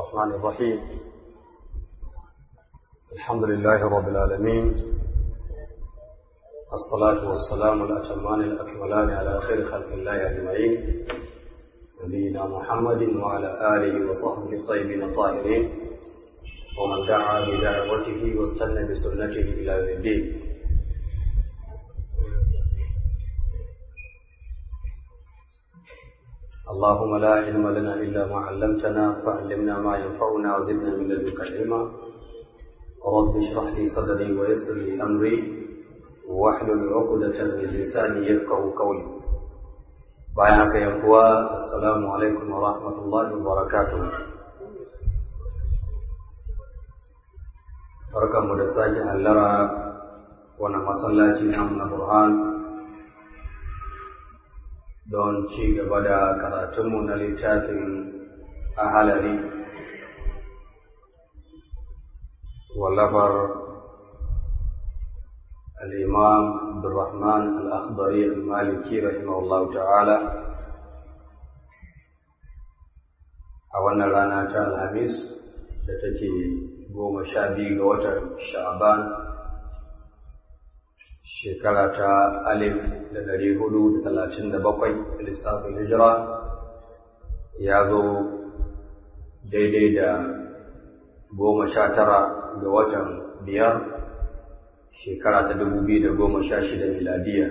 الرحمن الرحيم الحمد لله رب العالمين الصلاة والسلام الأتمان الأكملان على خير خلق الله أجمعين نبينا محمد وعلى آله وصحبه الطيبين الطاهرين ومن دعا بدعوته واستنى بسنته إلى يوم الدين اللهم لا علم لنا إلا ما علمتنا فعلمنا ما ينفعنا وزدنا من لدنك علما رب اشرح لي صدري ويسر لي أمري واحلل عقدة من لساني يفقه قولي بايعك يا أخوة السلام عليكم ورحمة الله وبركاته barkanmu da sake hallara wani masallaci namu na Burhan don ci gaba da karatunmu na littafin ahalari wallafar al'imam abdurrahman al'akhdari al-maliki rahimahullahu ta'ala a wannan rana ta alhamis da take goma sha biyu ga watan sha'ban shekara ta alif da dari hudu da talatin da bakwai lissafin hijira ya zo daidai da goma sha tara ga watan biyar shekara ta dubu biyu da goma sha shida miladiya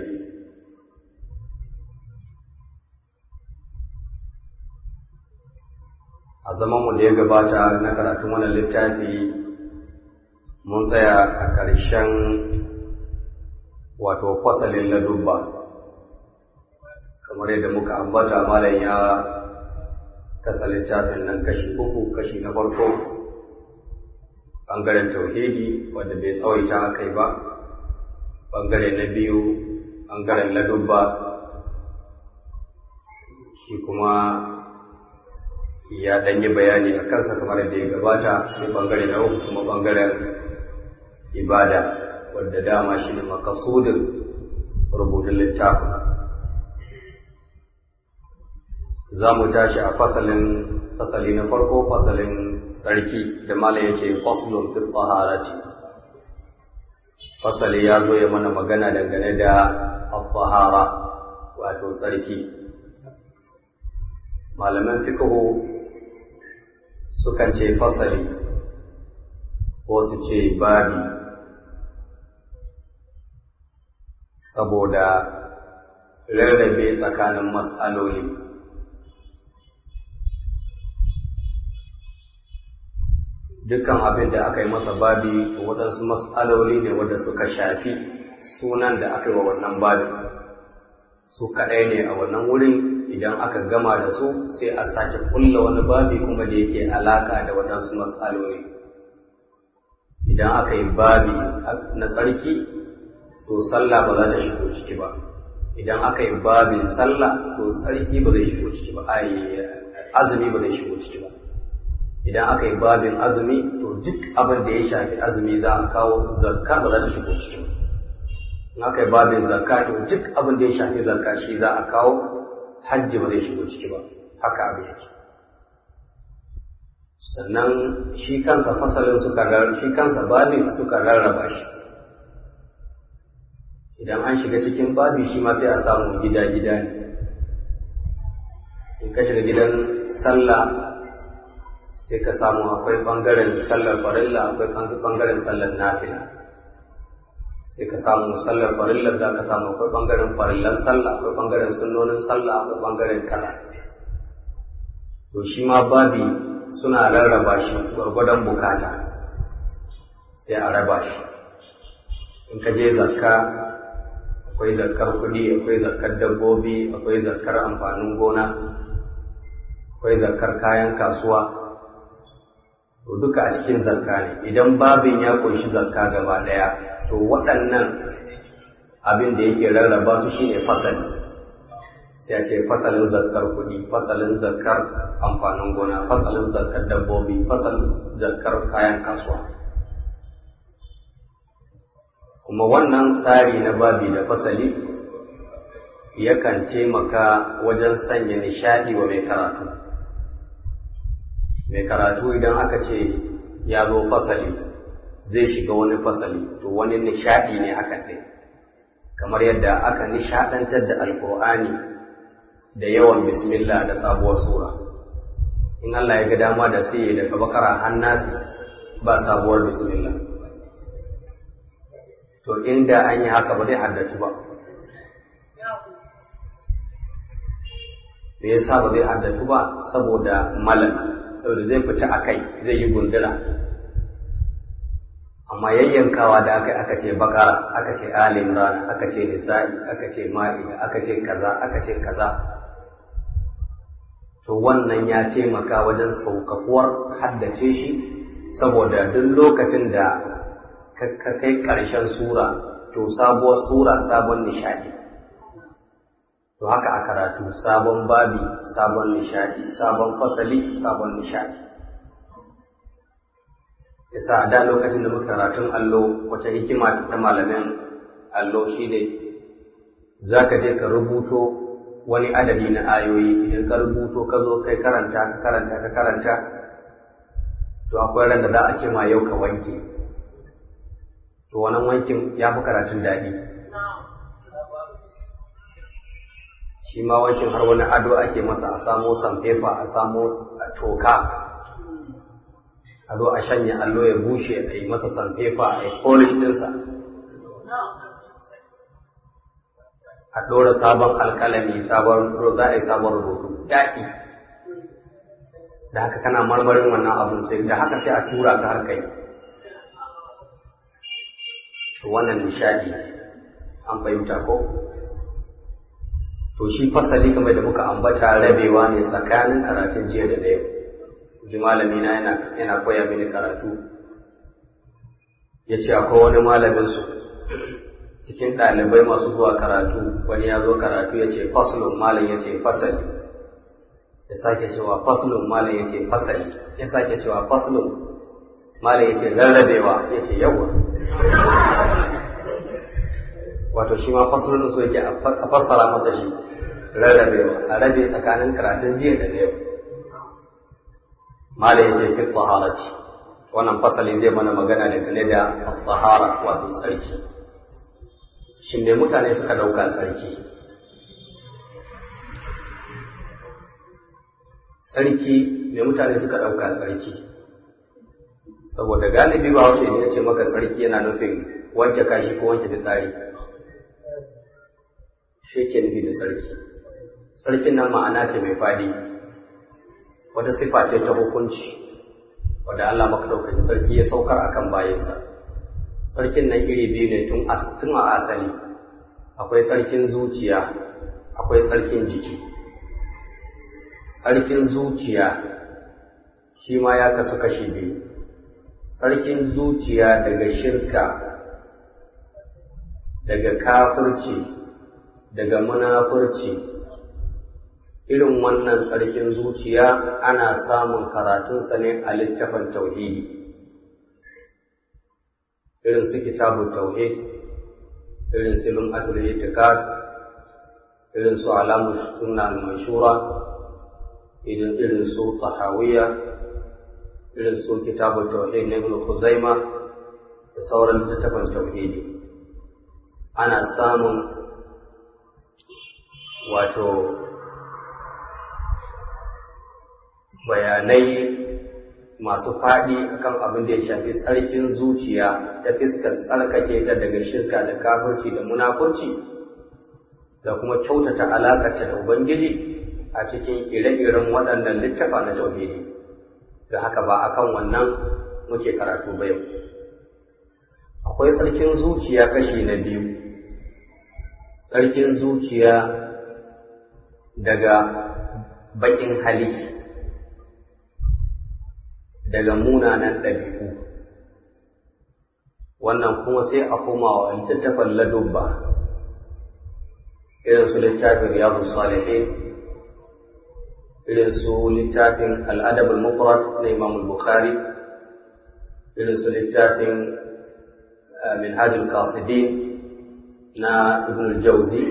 a zamanmu da ya gabata na karatun wannan littafi mun tsaya a ƙarshen wato fasalin ladubba kamar yadda muka ambata malam ya kasa littafin nan kashi uku kashi na farko ɓangaren tauhidi wanda bai tsawaita kai ba ɓangare na biyu ɓangaren ladubba shi kuma ya ɗanyi bayani a kansa kamar yadda ya gabata sai ɓangare na uku kuma ɓangaren ibada wadda dama shi ne makasudin rubutun littafin za mu tashi a fasalin fasali na farko fasalin sarki da malam yake faslun fi taharati fasali ya zo ya mana magana dangane da at-tahara wato sarki malaman fiqhu sukan ce fasali ko su ce babi saboda rarrabe tsakanin matsaloli dukkan abin da aka yi masa babi waɗansu matsaloli ne wanda suka shafi sunan da aka yi wa wannan babi su kaɗai ne a wannan wurin idan aka gama da su sai a sake kulla wani babi kuma da yake alaka da waɗansu matsaloli idan aka yi babi na tsarki to sallah ba za ta shigo ciki ba idan aka yi babin sallah to tsarki ba zai shigo ciki ba ai azumi ba zai shigo ciki ba idan aka yi babin azumi to duk abin da ya shafi azumi za a kawo zakka ba za ta shigo ciki ba in aka yi babin zakka to duk abin da ya shafi zakka shi za a kawo hajji ba zai shigo ciki ba haka abin yake sannan shi kansa fasalin suka shi kansa babin suka rarraba shi idan an shiga cikin babi shi ma sai a samu gida-gida ne in ka shiga gidan sallah sai ka samu akwai ɓangaren sallar farilla akwai ɓangaren sallar nafila sai ka samu sallar farillar da ka samu akwai ɓangaren farillan sallah akwai ɓangaren sunnonin sallah akwai ɓangaren kala to shi ma babi suna rarraba shi gwargwadon bukata sai a raba shi in ka je zakka akwai zakkar kuɗi akwai zakkar dabbobi akwai zakkar amfanin gona akwai zakkar kayan kasuwa to duka a cikin zakka ne idan babin ya ƙunshi zakka gaba ɗaya to waɗannan abin da yake rarraba su shine fasali sai a ce fasalin zakkar kuɗi fasalin zakkar amfanin gona fasalin zakkar dabbobi fasalin zakkar kayan kasuwa kuma wannan tsari na babi da fasali yakan taimaka wajen sanya nishaɗi wa mai karatu mai karatu idan aka ce ya zo fasali zai shiga wani fasali to wani nishaɗi ne hakan ɗin kamar yadda aka nishaɗantar da alkur'ani da yawan bismillah da sabuwar sura in Allah ya ga dama da sai ya daga bakara hannasi ba sabuwar bismillah to inda an yi haka ba zai haddatu ba me yasa ba zai haddatu ba saboda malal saboda zai fita a kai zai yi gundura amma yayyankawa da aka aka ce bakara aka ce ali imran aka ce nisa'i aka ce ma'ida aka ce kaza aka ce kaza to wannan ya taimaka wajen saukakuwar haddace shi saboda duk lokacin da ka kai ƙarshen sura to sabuwar sura sabon nishadi to haka a karatu sabon babi sabon nishadi sabon fasali sabon nishadi yasa da lokacin da muka karatun allo wata hikima ta malamin allo shine za ka je ka rubuto wani adadi na ayoyi idan ka rubuto ka zo kai karanta ka karanta ka karanta to akwai ran da za a ce ma yau ka wanke to wannan wankin ya fi karatun daɗi shi ma wankin har wani ado ake masa a samo sanfefa a samo toka a zo a shanya allo ya bushe a yi masa sanfefa a yi polish ɗinsa a ɗora sabon alƙalami sabon za a yi sabon rubutu yaƙi da haka kana marmarin wannan abin sai da haka sai a tura ka har kai to wannan nishadi an fahimta ko to shi fasali kamar da muka ambata rabewa ne tsakanin karatun jiya da na yau ji malami na yana yana koya mini karatu ya ce akwai wani malamin su cikin ɗalibai masu zuwa karatu wani ya zo karatu ya ce faslun malam ya ce fasali ya sake cewa faslun malam ya ce fasali ya sake cewa faslun malam ya ce rarrabewa ya ce yawa wato shi ma faslun so yake a fassara masa shi rarrabewa a rabe tsakanin karatun jiya da yau malam ya ce fi taharati wannan fasali zai mana magana dangane da tahara wato sarki shin me mutane suka dauka sarki sarki me mutane suka dauka sarki saboda galibi ba haushe ne ya ce maka sarki yana nufin wanke kashi ko wanke fitsari shi ke nufi da sarki sarkin nan ma'ana ce mai fadi wata sifa ce ta hukunci wadda Allah maka ɗaukaki sarki ya saukar akan bayansa sarkin nan iri biyu ne tun a asali akwai sarkin zuciya akwai sarkin jiki sarkin zuciya shi ma ya kasu kashi biyu sarkin zuciya daga shirka daga kafirci daga munafurci irin wannan sarkin zuciya ana samun karatunsa ne a littafin tauhidi irin su kitabun tauhid irin su lum'atul itiqad irin su alamu sunna al-manshura irin irin su tahawiyya irin su kitabun tauhid na ibn khuzaima da sauran littafin tauhidi ana samun wato bayanai masu faɗi akan abin da ya shafi tsarkin zuciya ta fiskar tsarkake ta daga shirka da kafirci da munafurci da kuma kyautata alaƙarta da Ubangiji a cikin ire-iren waɗannan littafa na tauhidi da haka ba akan wannan muke karatu ba yau akwai tsarkin zuciya kashi na biyu tsarkin zuciya daga baƙin hali daga munanan ɗabi'u wannan kuma sai a koma wa littattafan ladubba irin su littafin riyadu salihin irin su littafin al'adab al-mufrad na imam bukhari irin su littafin minhaj al-qasidin na ibn al-jawzi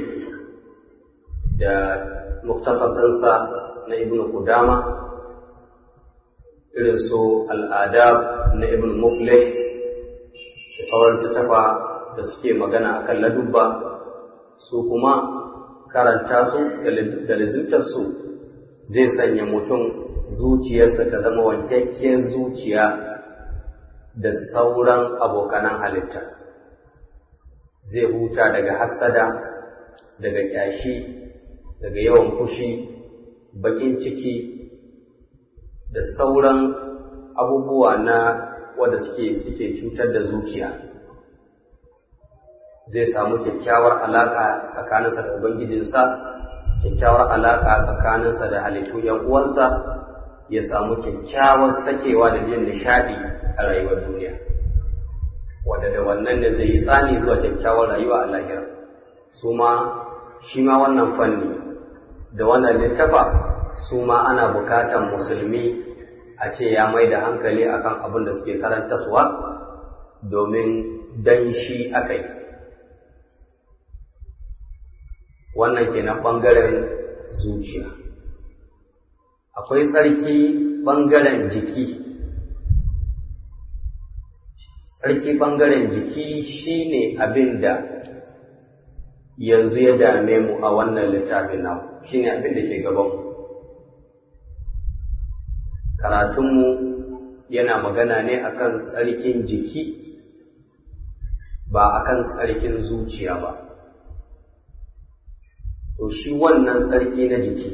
da muktasar ɗinsa na ibn qudama irin su al'adab na ibn muflih da sauran tattafa da suke magana akan ladubba su kuma karanta su da lizimtarsu zai sanya mutum zuciyarsa ta zama wankakkiyar zuciya da sauran abokanan halitta zai huta daga hassada daga ƙyashi daga yawan fushi baƙin ciki da sauran abubuwa na wanda suke suke cutar da zuciya zai samu kyakkyawar alaƙa tsakaninsa da ubangijinsa kyakkyawar alaƙa tsakaninsa da halittu ‘yan uwansa ya samu kyakkyawar sakewa da jin nishaɗi a rayuwar duniya wanda da wannan ne zai yi tsani zuwa kyakkyawar rayuwa a lahira su ma shi ma wannan fanni da wannan littafa su ma ana bukatan musulmi a ce ya mai da hankali akan abin da suke karantaswa domin dan shi aka yi wannan kenan ɓangaren zuciya akwai tsarki ɓangaren jiki tsarki ɓangaren jiki shine abin da yanzu ya dame mu a wannan littafin nan shine abin da ke gabanmu karatunmu yana magana ne akan tsarkin jiki ba akan tsarkin zuciya ba to shi wannan tsarki na jiki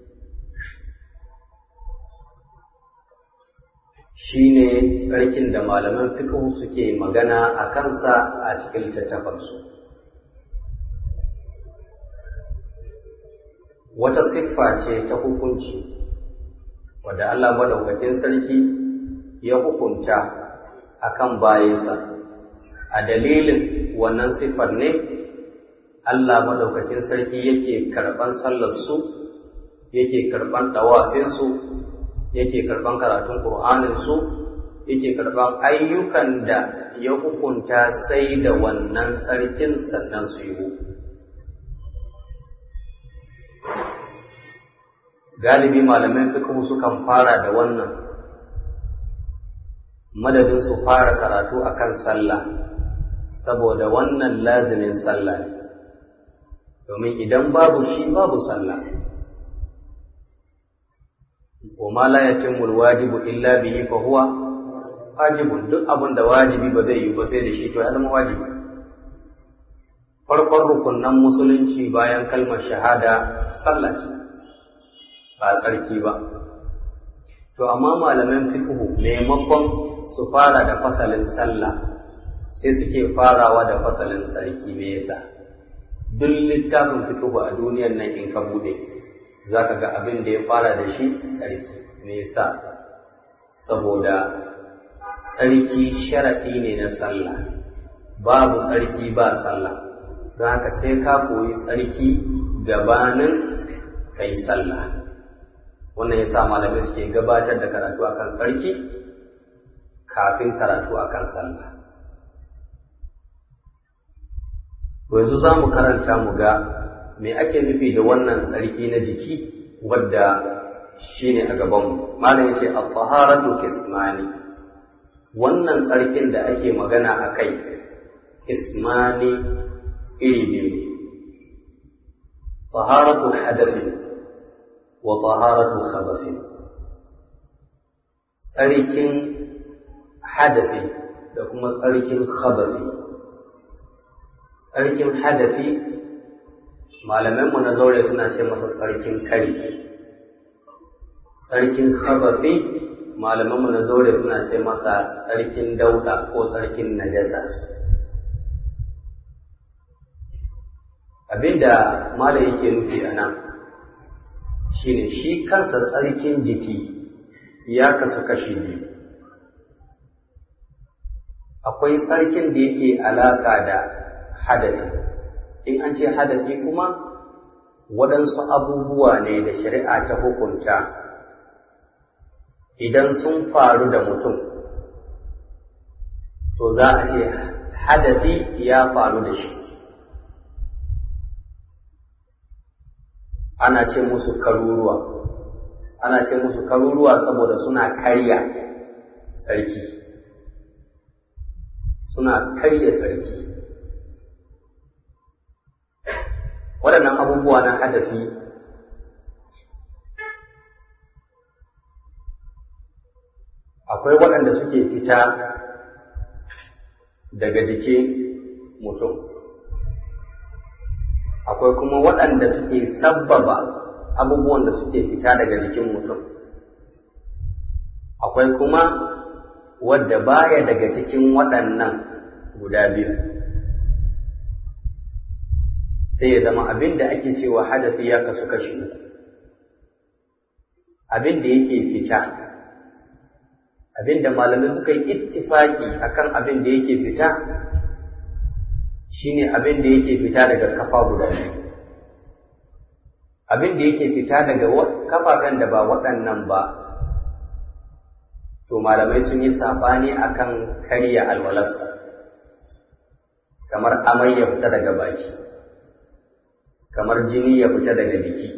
shi ne tsarkin da malaman fiqh suke magana a kansa a cikin littattafansu wata siffa ce ta hukunci wadda Allah madaukakin sarki ya hukunta akan bayansa a dalilin wannan siffar ne Allah madaukakin sarki yake karɓan sallarsu yake karɓan ɗawafinsu yake karɓan karatun ƙur'aninsu yake karɓan ayyukan da ya hukunta sai da wannan sarkin sannan su yi galibi malamai fiqh sukan fara da wannan madadin su fara karatu akan sallah saboda wannan lazimin sallah ne domin idan babu shi babu sallah wa ma la yatimmu alwajibu illa bihi fa huwa wajibun duk abin da wajibi ba zai yi ba sai da shi to ya zama wajibi farkon rukunnan musulunci bayan kalmar shahada sallah ce ba tsarki ba to amma malaman fiqhu maimakon su fara da fasalin sallah sai suke farawa da fasalin sarki me yasa duk littafin fiqhu a duniyar nan in ka bude zaka ga abin da ya fara da shi sarki me yasa saboda tsarki sharaɗi ne na sallah babu tsarki ba sallah don haka sai ka koyi tsarki gabanin kai sallah wannan ya sa malamai suke gabatar da karatu akan tsarki kafin karatu akan sallah yanzu za mu karanta mu ga me ake nufi da wannan tsarki na jiki wadda shine a gabanmu malam yace at-taharatu kismani wannan tsarkin da ake magana a kai ismani iri biyu ne taharatu hadasin wa taharatu khabasin tsarkin hadasi da kuma tsarkin khabasi tsarkin hadasi malamanmu na zaure suna ce masa tsarkin kari tsarkin khabasi malamanmu na zaure suna ce masa tsarkin dauda ko tsarkin najasa abinda malam yake nufi a nan shine shi kansa tsarkin jiki ya kasu kashi biyu akwai tsarkin da yake alaka da hadasi in an ce hadasi kuma waɗansu abubuwa ne da shari'a ta hukunta idan sun faru da mutum to za a ce hadasi ya faru da shi ana ce musu karuruwa ana ce musu karuruwa saboda suna karya sarki suna karya sarki waɗannan abubuwa na hadasi akwai waɗanda suke fita daga jikin mutum akwai kuma waɗanda suke sabbaba abubuwan da suke fita daga jikin mutum akwai kuma wadda baya daga cikin waɗannan guda biyu sai ya zama abin da ake cewa hadasi ya kasu kashi abin da yake fita abin da malamai suka yi ittifaki akan abin da yake fita shine abin da yake fita daga kafa guda biyu abin da yake fita daga kafafen da ba waɗannan ba to malamai sun yi saɓani akan karya alwalarsa kamar amai ya fita daga baki kamar jini ya fita daga jiki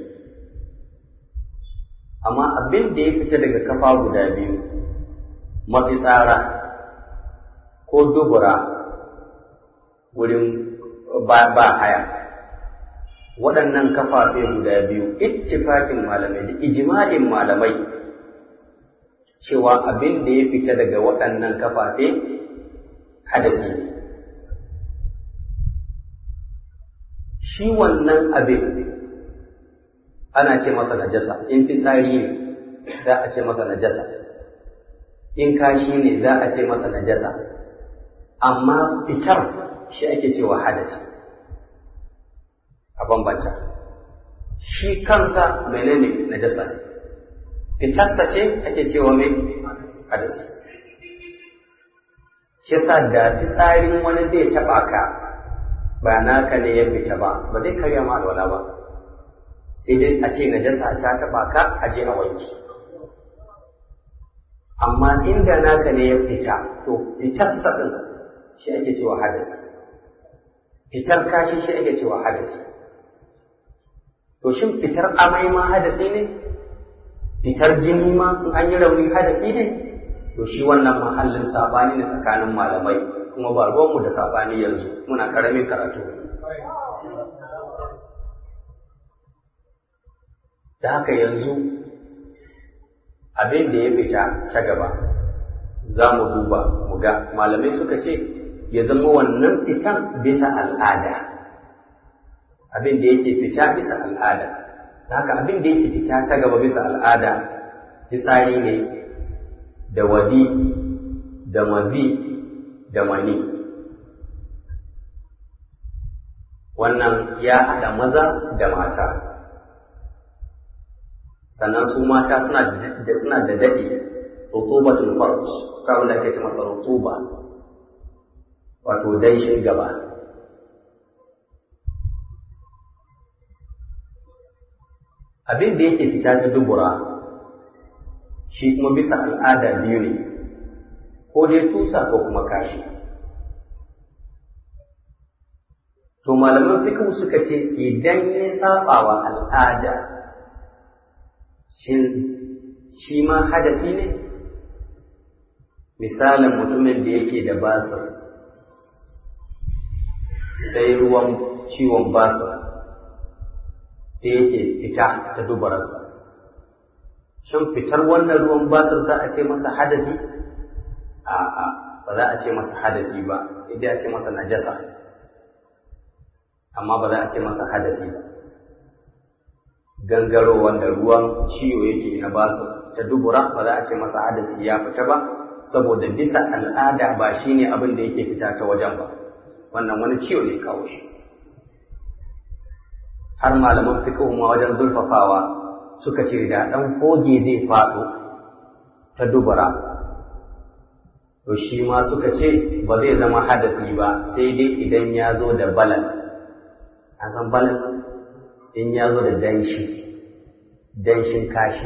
amma abin da ya fita daga kafa guda biyu mafitsara ko dubura wurin ba, ba haya waɗannan kafafe guda biyu ittifakin malamai da ijma'in malamai cewa abin da ya fita daga waɗannan kafafe hadasi ne shi wannan abin ana ce masa najasa in fitsari ne za a ce masa najasa in kashi ne za a ce masa najasa amma fitar shi ake cewa hadasi a bambanta shi kansa menene najasa ne fitarsa ce ake cewa mai hadasi shi sa da fitsarin wani zai taɓa ka ba naka ne ya fita ba ba zai karya ma alwala ba sai dai a ce najasa ta taɓa ka a je a wanki amma inda naka ne ya fita to fitarsa ɗin shi ake cewa hadasi fitar kashi shi ake cewa hadasi to shin fitar amai ma hadasi ne fitar jini ma in an yi rauni hadasi ne to shi wannan mahallin sabani ne tsakanin malamai kuma ba ruwanmu da sabani yanzu muna karamin karatu da haka yanzu abin da ya fita ta gaba za mu duba mu ga malamai suka ce ya zama wannan fitan bisa al'ada abin da yake fita bisa al'ada da haka abin da yake fita ta gaba bisa al'ada fitsari ne da wadi da mabi da mani wannan ya haɗa maza da mata sannan su mata suna da suna da daɗi rutubatul farj kawai da ake ce masa rutuba wato danshin gaba abin da yake fita ta dubura shi kuma bisa al'ada biyu ne ko dai tusa ko kuma kashi to malaman fikihu suka ce idan ya saba wa al'ada shi ma hadasi ne misalin mutumin da yake da basir sai ruwan ciwon basir sai yake fita ta dubararsa shin fitar wannan ruwan basir za a ce masa hadasi a'a ba za a ce masa hadasi ba sai dai a ce masa najasa amma ba za a ce masa hadasi ba gangaro wanda ruwan ciwo yake na basu ta dubura ba za a ce masa hadasi ya fita ba saboda bisa al'ada ba shine abin da yake fita ta wajen ba wannan wani ciwo ne kawo shi har malaman fiqh ma wajen zulfafawa suka ce da dan koge zai faɗo ta dubura to shi ma suka ce ba zai zama hadasi ba sai dai idan ya zo da balal a san balal in ya zo da danshi danshin kashi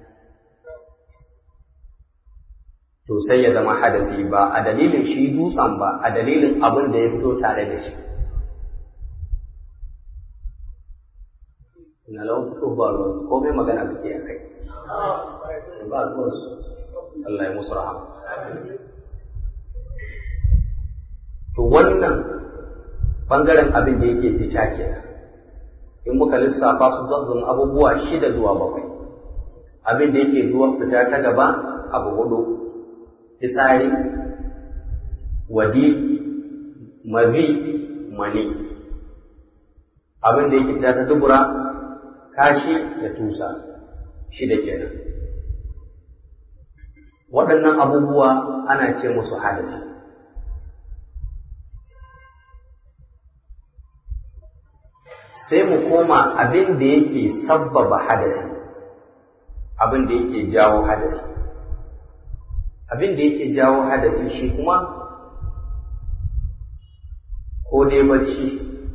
to sai ya zama hadasi ba a dalilin shi dutsen ba a dalilin abin da ya fito tare da shi na lawan fito ba ruwansu komai magana suke a kai ba ruwansu Allah ya musu rahama to wannan bangaren abin da yake fita kenan in muka lissafa su za su zama abubuwa shida zuwa bakwai abin da yake zuwa fita ta gaba abu hudu fitsari wadi mazi mani abin da yake fita ta dubura kashi da tusa shida kenan waɗannan abubuwa ana ce musu hadasi sai mu koma abin da yake sabbaba hadasi abin da yake jawo hadasi abin da yake jawo hadasi shi kuma ko dai bacci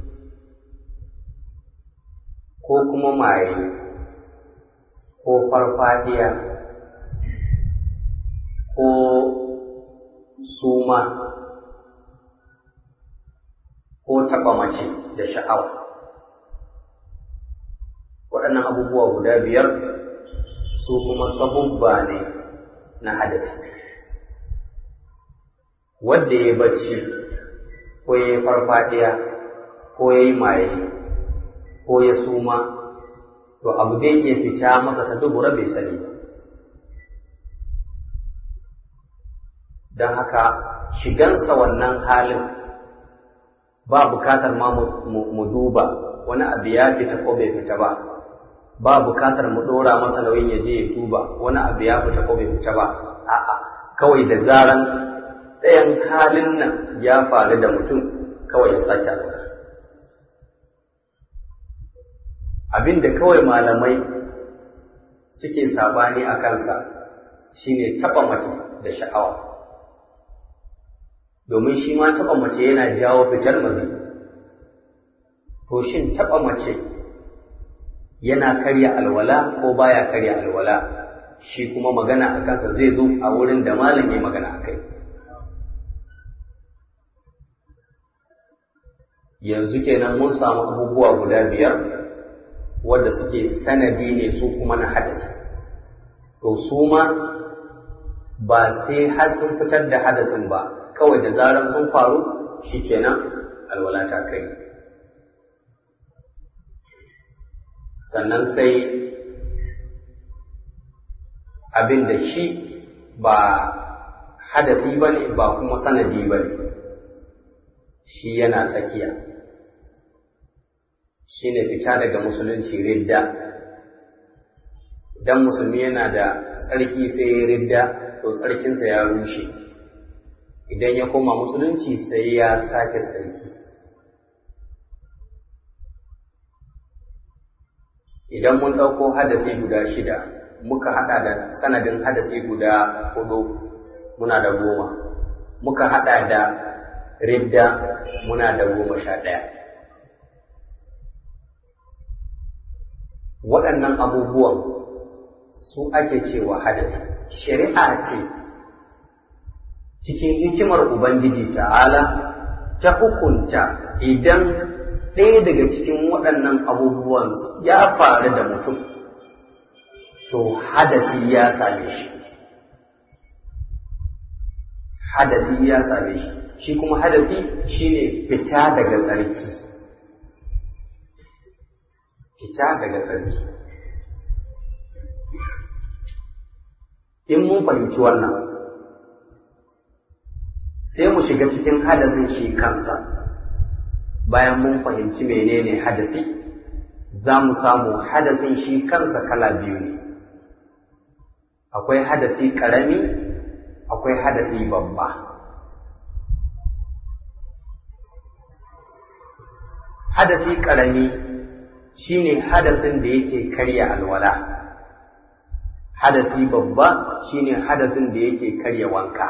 ko kuma maye ko farfadiya ko suma ko taɓa mace da sha'awa waɗannan abubuwa guda biyar su kuma sabubba ne na hadasi wadda ya bacci ko ya yi farfadiya ko ya yi maye ko ya suma to abu da yake fita masa ta dubura bai sani ba don haka shigansa wannan halin ba bukatar ma mu duba wani abu ya fita ko bai fita ba ba bukatar mu ɗora masa nauyin ya je ya duba wani abu ya fita ko bai fita ba a'a kawai da zaran ɗayan halin nan ya faru da mutum kawai ya sake alwala abin da kawai malamai suke sabani a kansa shine taɓa mace da sha'awa domin shi ma taɓa mace yana jawo fitar mazi to shin taɓa mace yana karya alwala ko baya karya alwala shi kuma magana a kansa zai zo a wurin da malam ya magana a kai yanzu kenan mun samu abubuwa guda biyar wadda suke sanadi ne su kuma na hadasi to su ma ba sai har sun fitar da hadasin ba kawai da zarar sun faru shi kenan alwala ta kai sannan sai abin da shi ba hadasi ba ne ba kuma sanadi ba ne shi yana tsakiya shi ne fita daga musulunci ridda idan musulmi yana da tsarki sai ya ridda to tsarkinsa ya rushe idan ya koma musulunci sai ya sake tsarki idan mun ɗauko hadasi guda shida muka haɗa da sanadin hadasi guda hudu muna da goma muka haɗa da ridda muna da goma sha ɗaya waɗannan abubuwan su ake cewa hadasi shari'a ce cikin hikimar ubangiji ta'ala ta hukunta idan ɗaya daga cikin waɗannan abubuwan ya faru da mutum to hadasi ya same shi hadasi ya same shi shi kuma hadasi shine fita daga tsarki fita daga tsarki in mun fahimci wannan sai mu shiga cikin hadasin shi kansa bayan mun fahimci menene hadasi za mu samu hadasin shi kansa kala biyu ne akwai hadasi ƙarami akwai hadasi babba hadasi ƙarami shine hadasin da yake karya alwala hadasi babba shine hadasin da yake karya wanka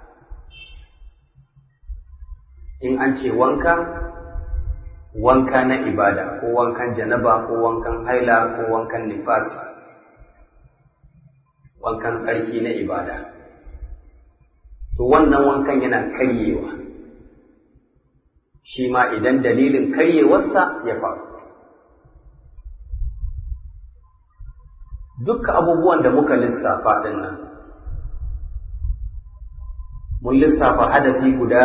in an ce wanka wanka na ibada ko wankan janaba ko wankan haila ko wankan nifasi wankan tsarki na ibada to wannan wankan yana karyewa shi ma idan dalilin karyewarsa ya faru dukkan abubuwan da muka lissafa ɗin nan mun lissafa hadafi guda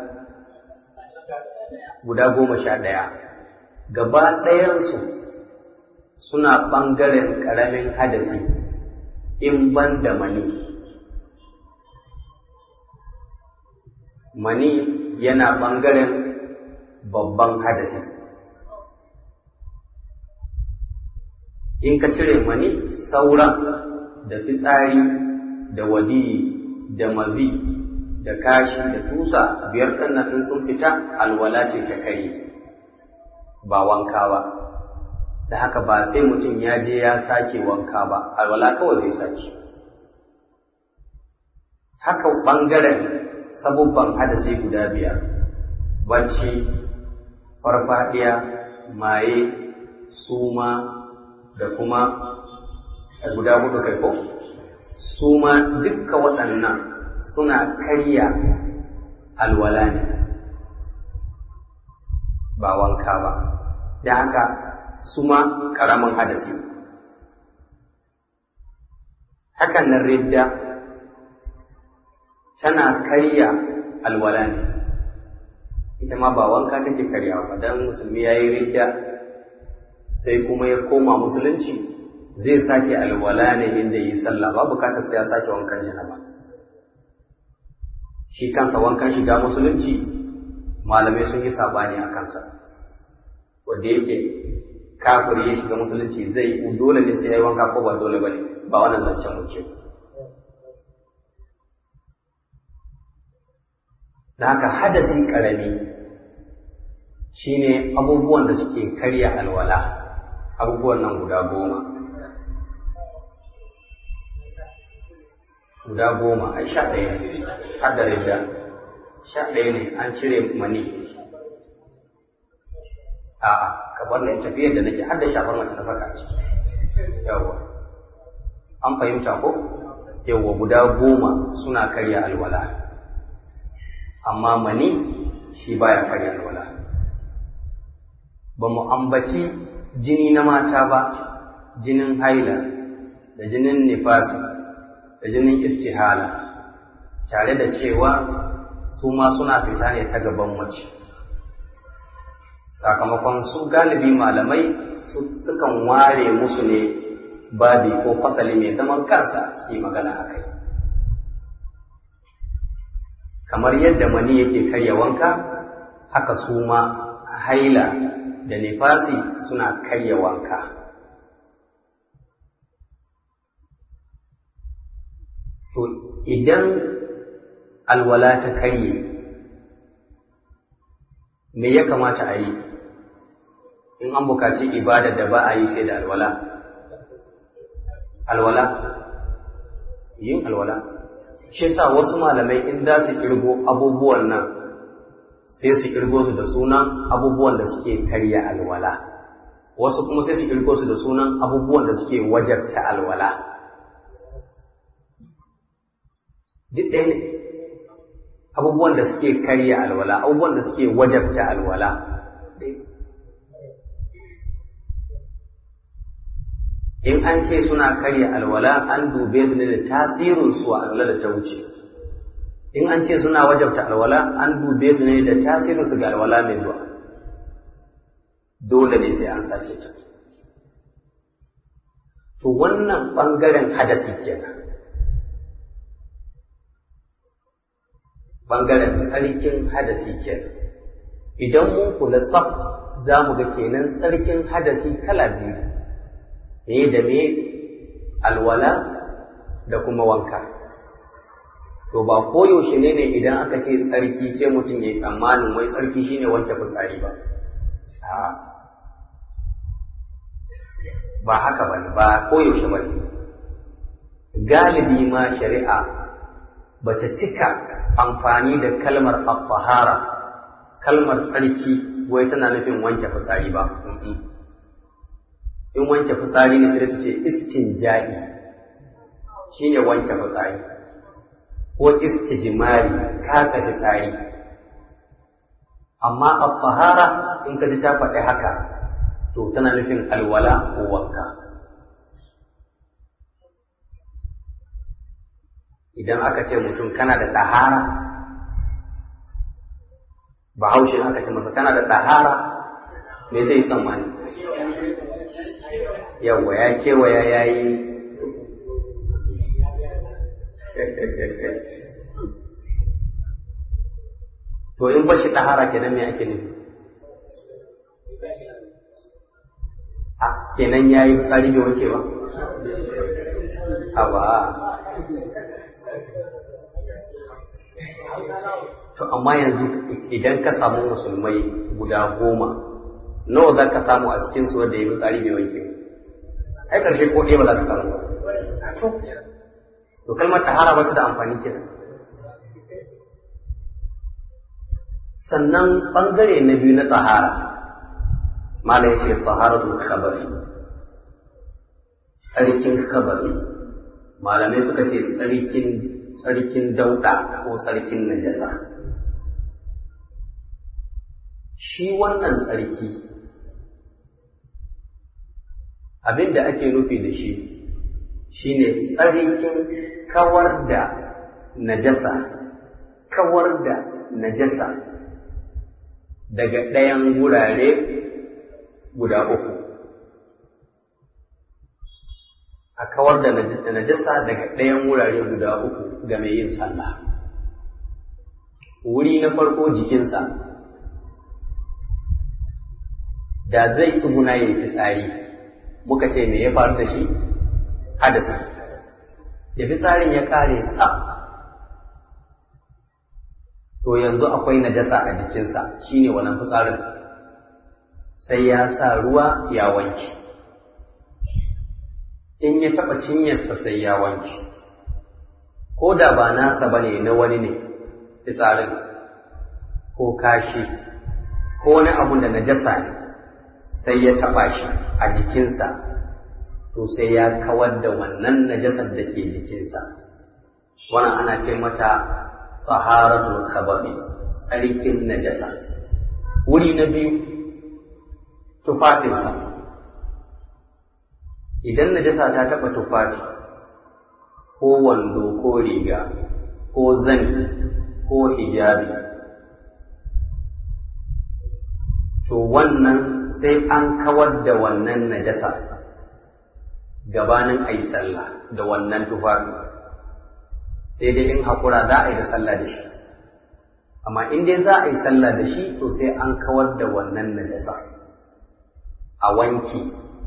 guda goma sha ɗaya gaba ɗayansu suna ɓangaren ƙaramin hadafi in ban da mani mani yana ɓangaren babban hadafi in ka cire mani sauran da fitsari da wadiyi da mazi da kashi da tusa biyar ɗannan in sun fita alwala ce ta kare ba wanka ba da haka ba sai mutum ya je ya sake wanka ba alwala kawai zai sake haka ɓangaren sabubban hadasi guda biyar bacci farfadiya maye suma da kuma guda hudu kai ko suma dukka waɗannan suna karya alwala ne ba wanka ba da haka suma ƙaramin hadasi hakan nan ridda tana karya alwala ne ita ma ba wanka take karyawa ba dan musulmi ya yi ridda sai kuma ya koma musulunci zai sake alwala ne inda yi sallah ba bukatar sai ya sake wankan janaba shi kansa wankan shiga musulunci malamai sun yi sabani a kansa wanda yake kafir ya shiga musulunci zai dole ne sai ya yi wanka ko ba dole ba ne ba wannan zancen muke da haka hadasin karami shine abubuwan da suke karya alwala abubuwan nan guda goma guda goma ai sha ɗaya ne har da rida sha ɗaya ne an cire mani a'a ka bar ni tafiyar da nake har da shafar mace na saka a ciki yawwa an fahimta ko yawwa guda goma suna karya alwala amma mani shi baya karya alwala ba mu ambaci jini na mata ba jinin haila da jinin nifasi da jinin istihala tare da cewa su ma suna fita ne ta gaban mace sakamakon su galibi malamai sukan ware musu ne babi ko fasali mai zaman kansa su yi magana a kai kamar yadda mani yake karya wanka haka su ma haila da nifasi suna karya wanka to idan alwala ta karye me ya kamata a yi in an bukaci ibada da ba a yi sai da alwala alwala yin alwala shi sa wasu malamai in za su kirgo abubuwan nan sai su kirgo su da sunan abubuwan da suke karya alwala wasu kuma sai su kirgo su da sunan abubuwan da suke wajabta alwala duk ɗaya ne abubuwan da suke karya alwala abubuwan da suke wajabta alwala in an ce suna karya alwala an dube su ne da tasirinsu a alwala da ta wuce in an ce suna wajabta alwala an dube su ne da tasirinsu ga alwala mai zuwa dole ne sai an sake ta to wannan ɓangaren hadasi kenan ɓangaren tsarkin hadasi kenan idan mun kula tsaf za mu ga kenan tsarkin hadasi kala biyu me da me alwala da kuma wanka to ba koyaushe ne ne idan aka ce tsarki sai mutum ya yi tsammanin wai tsarki shine wanke fitsari ba ba haka ba ne ba koyaushe ba ne galibi ma shari'a ba ta cika amfani da kalmar al kalmar tsarki wai tana nufin wanke fitsari ba in wanke fitsari ne sai ta ce istinja'i shine wanke fitsari ko istijmari kasa fitsari amma al-tahara in ka ji ta faɗi haka to tana nufin alwala ko wanka idan aka ce mutum kana da ɗahara bahaushe aka ce masa kana da ɗahara me zai tsammani yawwa ya kewaya ya yi to in bashi ɗahara kenan me ake nufi a kenan ya yi tsari bai wanke ba a ba to amma yanzu idan ka samu musulmai guda goma nawa za ka samu a cikin su wanda ya yi tsari bai wanke ai karshe ko ɗaya ba za ka samu ba to kalmar tahara ba ta da amfani kenan sannan ɓangare na biyu na tahara mala ya ce taharatul khabafi tsarkin khabafi malamai suka ce tsarkin tsarkin dauɗa ko tsarkin najasa shi wannan tsarki abin da ake nufi da shi shine tsarkin kawar da najasa kawar da najasa daga ɗayan wurare guda uku a kawar da najasa daga ɗayan wurare guda uku ga mai yin sallah wuri na farko jikinsa da zai tsuguna ya yi fitsari muka ce me ya faru da shi hadasi da fitsarin ya kare tsaf to yanzu akwai najasa a jikinsa shine wannan fitsarin sai ya sa ruwa ya wanke in ya taɓa cinyarsa sai ya wanke ko da ba nasa bane na wani ne fitsarin ko kashi ko wani abu da najasa ne sai ya taɓa shi a jikinsa to sai ya kawar da wannan najasar da ke jikinsa wannan ana ce mata taharatul khabafi tsarkin najasa wuri na biyu tufafinsa idan najasa ta taɓa tufafi ko wando ko riga ko zani ko hijabi to wannan sai an kawar da wannan najasa gabanin a yi sallah da wannan tufafi sai dai in haƙura za a yi da sallah da shi amma in dai za a yi sallah da shi to sai an kawar da wannan najasa a wanki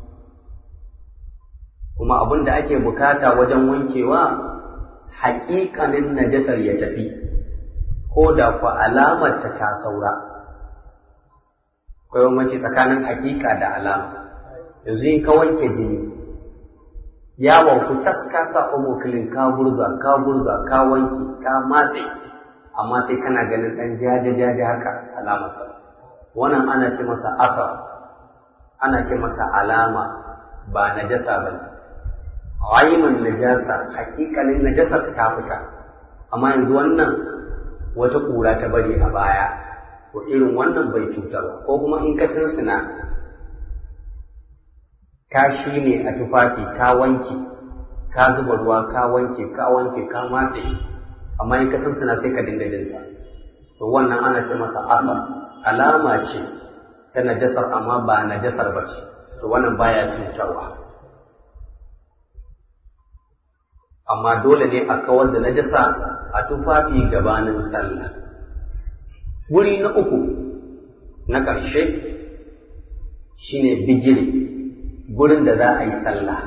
kuma abin da ake bukata wajen wankewa haƙiƙanin najasar ya tafi ko da ku alamar ta ta saura akwai bambanci tsakanin haƙiƙa da alama yanzu in ka wanke jini ya wanku tas ka sa omokilin ka burza ka burza ka wanke ka matse amma sai kana ganin ɗan jaje jaje haka alamarsa wannan ana ce masa asar ana ce masa alama ba najasa ba ne ainun najasa hakikalin najasar ta fita amma yanzu wannan wata ƙura ta bari a baya to irin wannan bai cutar ba ko kuma in ka sinsina ka shi ne a tufafi ka wanke ka zuba ruwa ka wanke ka wanke ka matse amma in ka sinsina sai ka dinga jinsa to wannan ana ce masa asar alama ce ta najasar amma ba najasar ba ce to wannan baya cutarwa amma dole ne a kawar da najasa a tufafi gabanin sallah wuri na uku na ƙarshe shine bigire gurin da za a yi sallah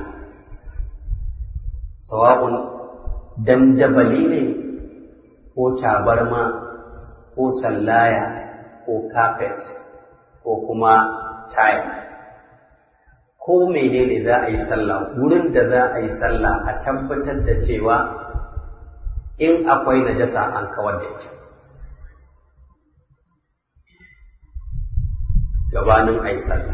sawa'un dandabali ne ko tabarma ko sallaya ko carpet ko kuma tile ko menene za a yi sallah wurin da za a yi sallah a tabbatar da cewa in akwai najasa an kawar da ita gabanin a yi sallah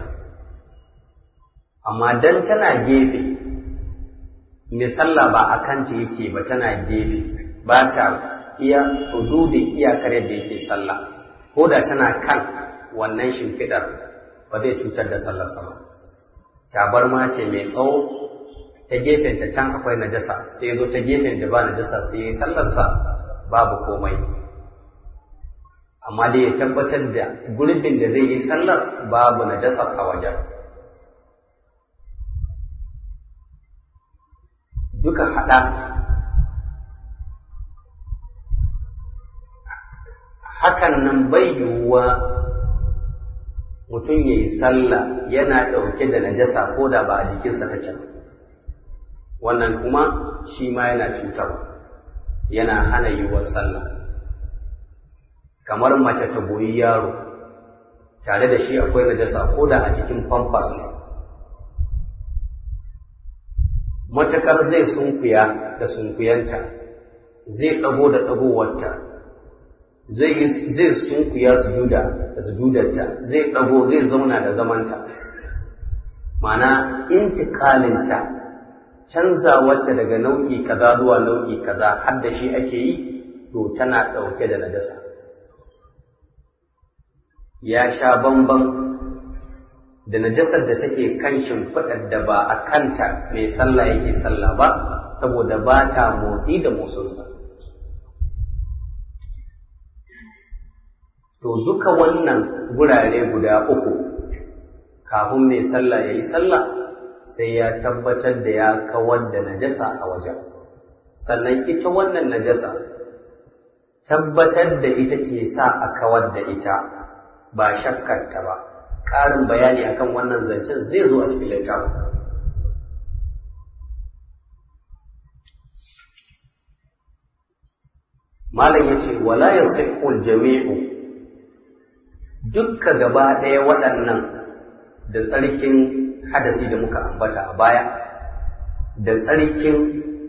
amma dan tana gefe mai sallah ba a kanta yake ba tana gefe ba ta iya hududin iyakar yadda yake sallah ko da tana kan wannan shimfiɗar ba zai cutar da sallarsa ba tabarma ce mai tsawo ta gefen ta can akwai najasa sai ya zo ta gefen da ba najasa sai ya yi sallarsa babu komai amma dai ya tabbatar da gurbin da zai yi sallar babu najasa a wajen duka haɗa hakan nan bai yiwuwa mutum ya yi sallah yana ɗauke da najasa ko da ba a jikinsa take wannan kuma shi ma yana cutarwa yana hana yiwuwar sallah kamar mace ta goyi yaro tare da shi akwai najasa ko da a jikin pampas ne matakar zai sunkuya da sunkuyanta zai ɗago da ɗagowarta zai sunkuya sujuda da sujudarta zai ɗago zai zauna da zamanta mana intikalinta canzawarta daga nau'i kaza zuwa nau'i kaza har da shi ake yi to tana ɗauke da najasa ya sha bamban da najasar da take kan shimfiɗar da ba a kanta mai sallah yake sallah ba saboda ba ta motsi da motsinsa to duka wannan gurare guda uku kafin mai sallah ya yi sallah sai ya tabbatar da ya kawar da najasa a wajen sannan ita wannan najasa tabbatar da ita ke sa a kawar da ita ba shakkarta ba ƙarin bayani akan wannan zancen zai zo a cikin littafin malam ya ce wala ya jami'u dukka gaba ɗaya waɗannan da tsarkin hadasi da muka ambata a baya da tsarkin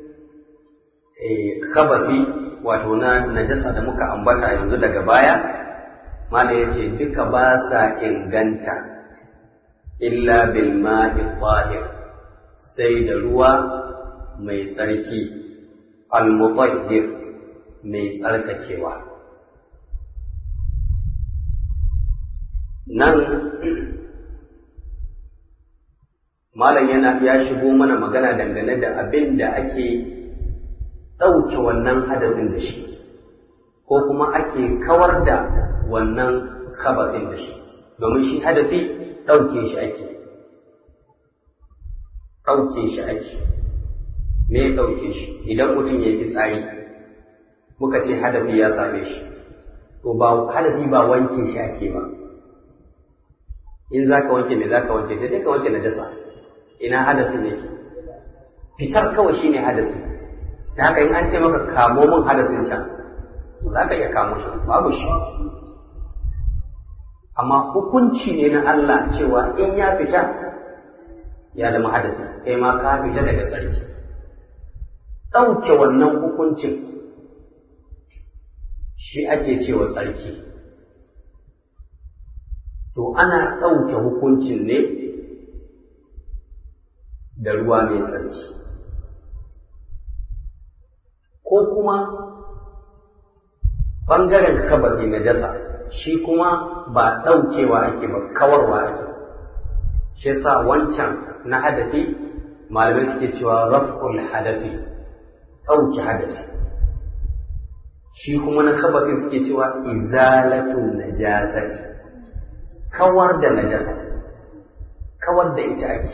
khabafi wato na najasa da muka ambata yanzu daga baya mala ya ce duka ba sa inganta illa bil ma'i tahir sai da ruwa mai tsarki al-mutahhir mai tsarkakewa nan malam yana ya shigo mana magana dangane da abin da ake ɗauke wannan hadasin da shi ko kuma ake kawar da wannan khabasin da shi domin shi hadasi ɗauke shi ake ɗauke shi ake me ya ɗauke shi idan mutum ya yi fitsari muka ce hadasi ya same shi to ba hadasi ba wanke shi ake ba in za ka wanke me za ka wanke sai dai ka wanke najasa ina hadasin yake fitar kawai shine hadasi da haka in an ce maka kamo min hadasin can za ka iya kamo shi babu shi amma hukunci ne na Allah cewa in ya fita ya zama hadasi kai ma ka fita daga sarki ɗauke wannan hukuncin shi ake cewa sarki to ana ɗauke hukuncin ne da ruwa mai sarki ko kuma ɓangaren kabari na jasa shi kuma ba ɗaukewa ake ba kawarwa ake shi sa wancan na hadafi malamai suke cewa raf'ul hadafi ɗauke hadafi shi kuma na kabafi suke cewa izalatun najasati kawar da najasa kawar da ita ake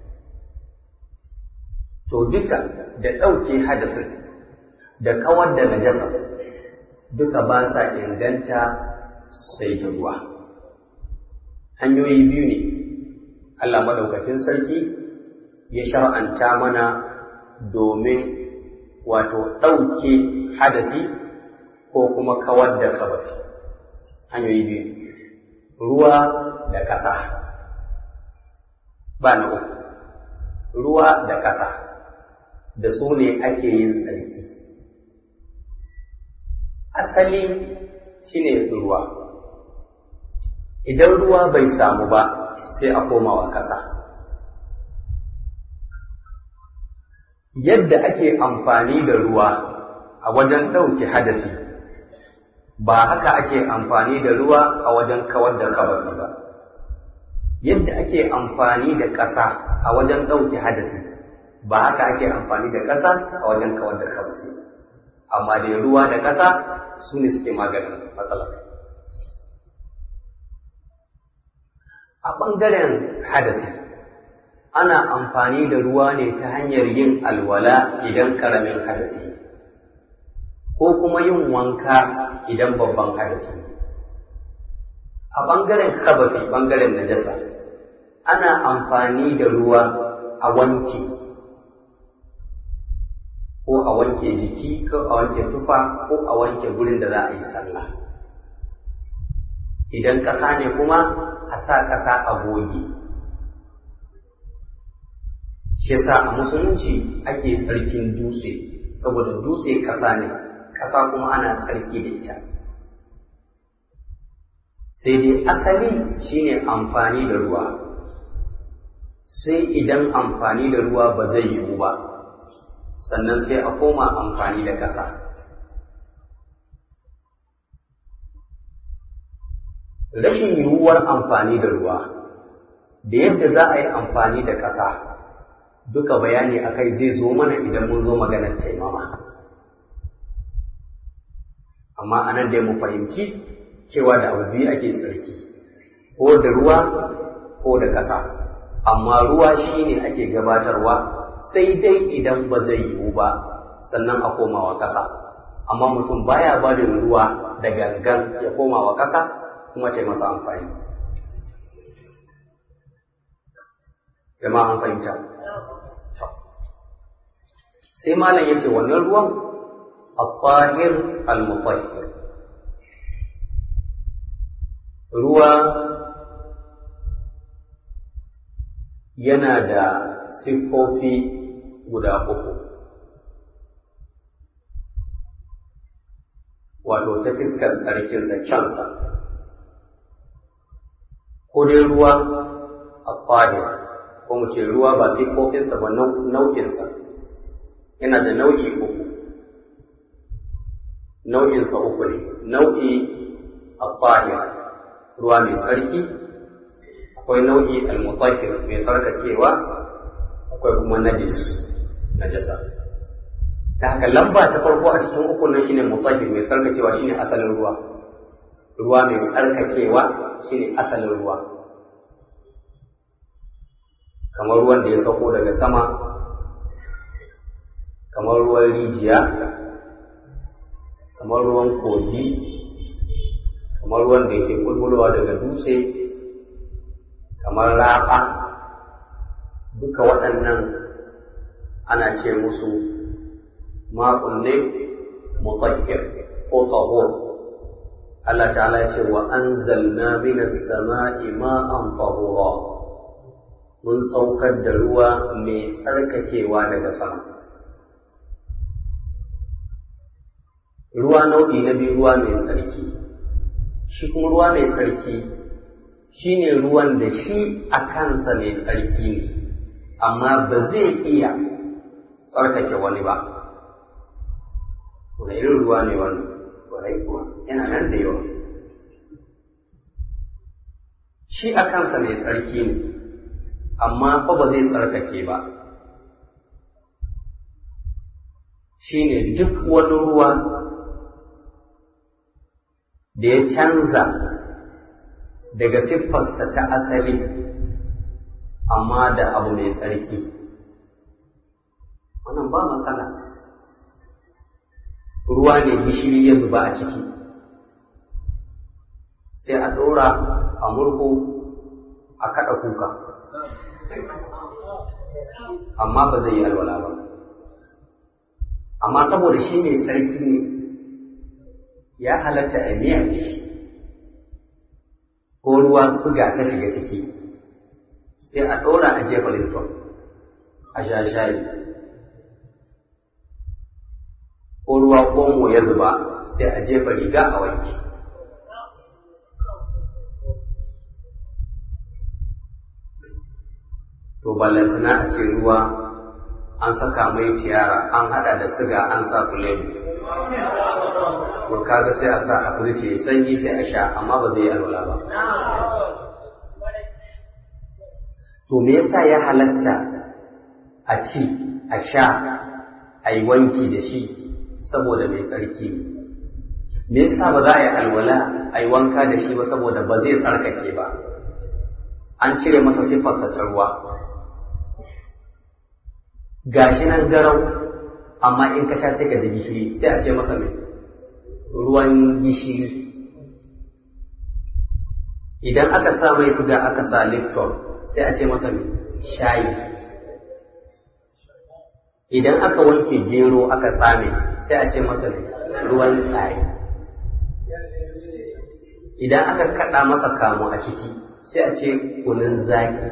to duka da ɗauke hadasin da kawar da najasa duka ba sa inganta sai da ruwa hanyoyi biyu ne Allah maɗaukakin sarki ya shar'anta mana domin wato ɗauke hadasi ko kuma kawar da kabasi hanyoyi biyu ruwa da ƙasa ba na uku ruwa da ƙasa da su ne ake yin tsarki asali shine ruwa idan ruwa bai samu ba sai a komawa ƙasa yadda ake amfani da ruwa a wajen ɗauke hadasi ba haka ake amfani da ruwa a wajen kawar da kabasi ba yadda ake amfani da ƙasa a wajen ɗauke hadasi ba haka ake amfani da ƙasa a wajen kawar da khabasi amma da ruwa da ƙasa su ne suke maganin matsalar a ɓangaren hadasi ana amfani da ruwa ne ta hanyar yin alwala idan ƙaramin hadasi ko kuma yin wanka idan babban hadasi a ɓangaren khabasi ɓangaren najasa ana amfani da ruwa a wanke ko a wanke jiki ko a wanke tufa ko a wanke gurin da za a yi sallah idan ƙasa ne kuma a sa ƙasa a goge shi yasa a musulunci ake tsarkin dutse saboda dutse ƙasa ne ƙasa kuma ana tsarki da ita sai dai asali shine amfani da ruwa sai idan amfani da ruwa ba zai yiwu ba sannan sai a koma amfani da ƙasa rashin yiwuwar amfani da ruwa da yadda za a yi amfani da ƙasa duka bayani a kai zai zo mana idan mun zo maganar taimama amma a nan dai mu fahimci cewa da abu biyu ake tsarki ko da ruwa ko da ƙasa amma ruwa shine ake gabatarwa sai dai idan ba zai yiwu ba sannan a komawa ƙasa amma mutum baya ba da ruwa da gangan ya komawa ƙasa kuma ta masa amfani jama'a an fahimta sai malam ya ce wannan ruwan al-tahir al-mutahhir ruwa yana da siffofi guda uku wato ta fiskar tsarkinsa kyansa ko dai ruwa a fahim ko mu ce ruwa ba siffofinsa ba nau'insa yana da nau'i uku nau'insa uku ne nau'i a fahim ruwa mai tsarki akwai nau'i al-mutahhir mai tsarkakewa akwai kuma najis najasa ta haka lamba ta farko a cikin uku nan shine mutahhir mai tsarkakewa shine asalin ruwa ruwa mai tsarkakewa shine asalin ruwa kamar ruwan da ya sauko daga sama kamar ruwan rijiya kamar ruwan kogi kamar ruwan da yake bulbulowa daga dutse kamar rafa duka waɗannan ana ce musu ma'un ne mutahhir ko tahur Allah ta'ala ce wa anzalna minas sama'i ma'an tahura mun saukar da ruwa mai tsarkakewa daga sama ruwa nau'i na biyu ruwa mai tsarki shi kuma ruwa mai tsarki shi ne ruwan da shi a kansa mai tsarki ne amma ba zai iya tsarkake wani ba wani irin ruwa ne wani ƙwarai kuwa yana nan da yawa shi a kansa mai tsarki ne amma fa ba zai tsarkake ba shi ne duk wani ruwa da ya canza daga siffarsa ta asali amma da abu mai tsarki wannan ba matsala ruwa ne gishiri ya zuba a ciki sai a ɗora a murhu a kaɗa kuka amma ba zai yi alwala ba amma saboda shi mai tsarki ne ya halatta a miya ko ruwa suga ta shiga ciki sai a ɗora a jefa lipton a sha shayi ko ruwa omo ya zuba sai a jefa riga a wanki to ballantana a ce ruwa an saka mai tiyara an hada da siga an sa kulenu to kaga sai a sa a firiji ya sanyi sai a sha amma ba zai yi alwala ba to me yasa ya halatta a ci a sha a yi wanki da shi saboda mai tsarki ne me yasa ba za a yi alwala a yi wanka da shi ba saboda ba zai tsarkake ba an cire masa siffarsa ta ruwa gashi nan garau amma in ka sha sai ka ji gishiri sai a ce masa mai ruwan gishiri idan aka sa mai suga aka sa lipton sai a ce masa mai shayi idan aka wanke gero aka tsame sai a ce masa mai ruwan tsari idan aka kaɗa masa kamu a ciki sai a ce kunun zaki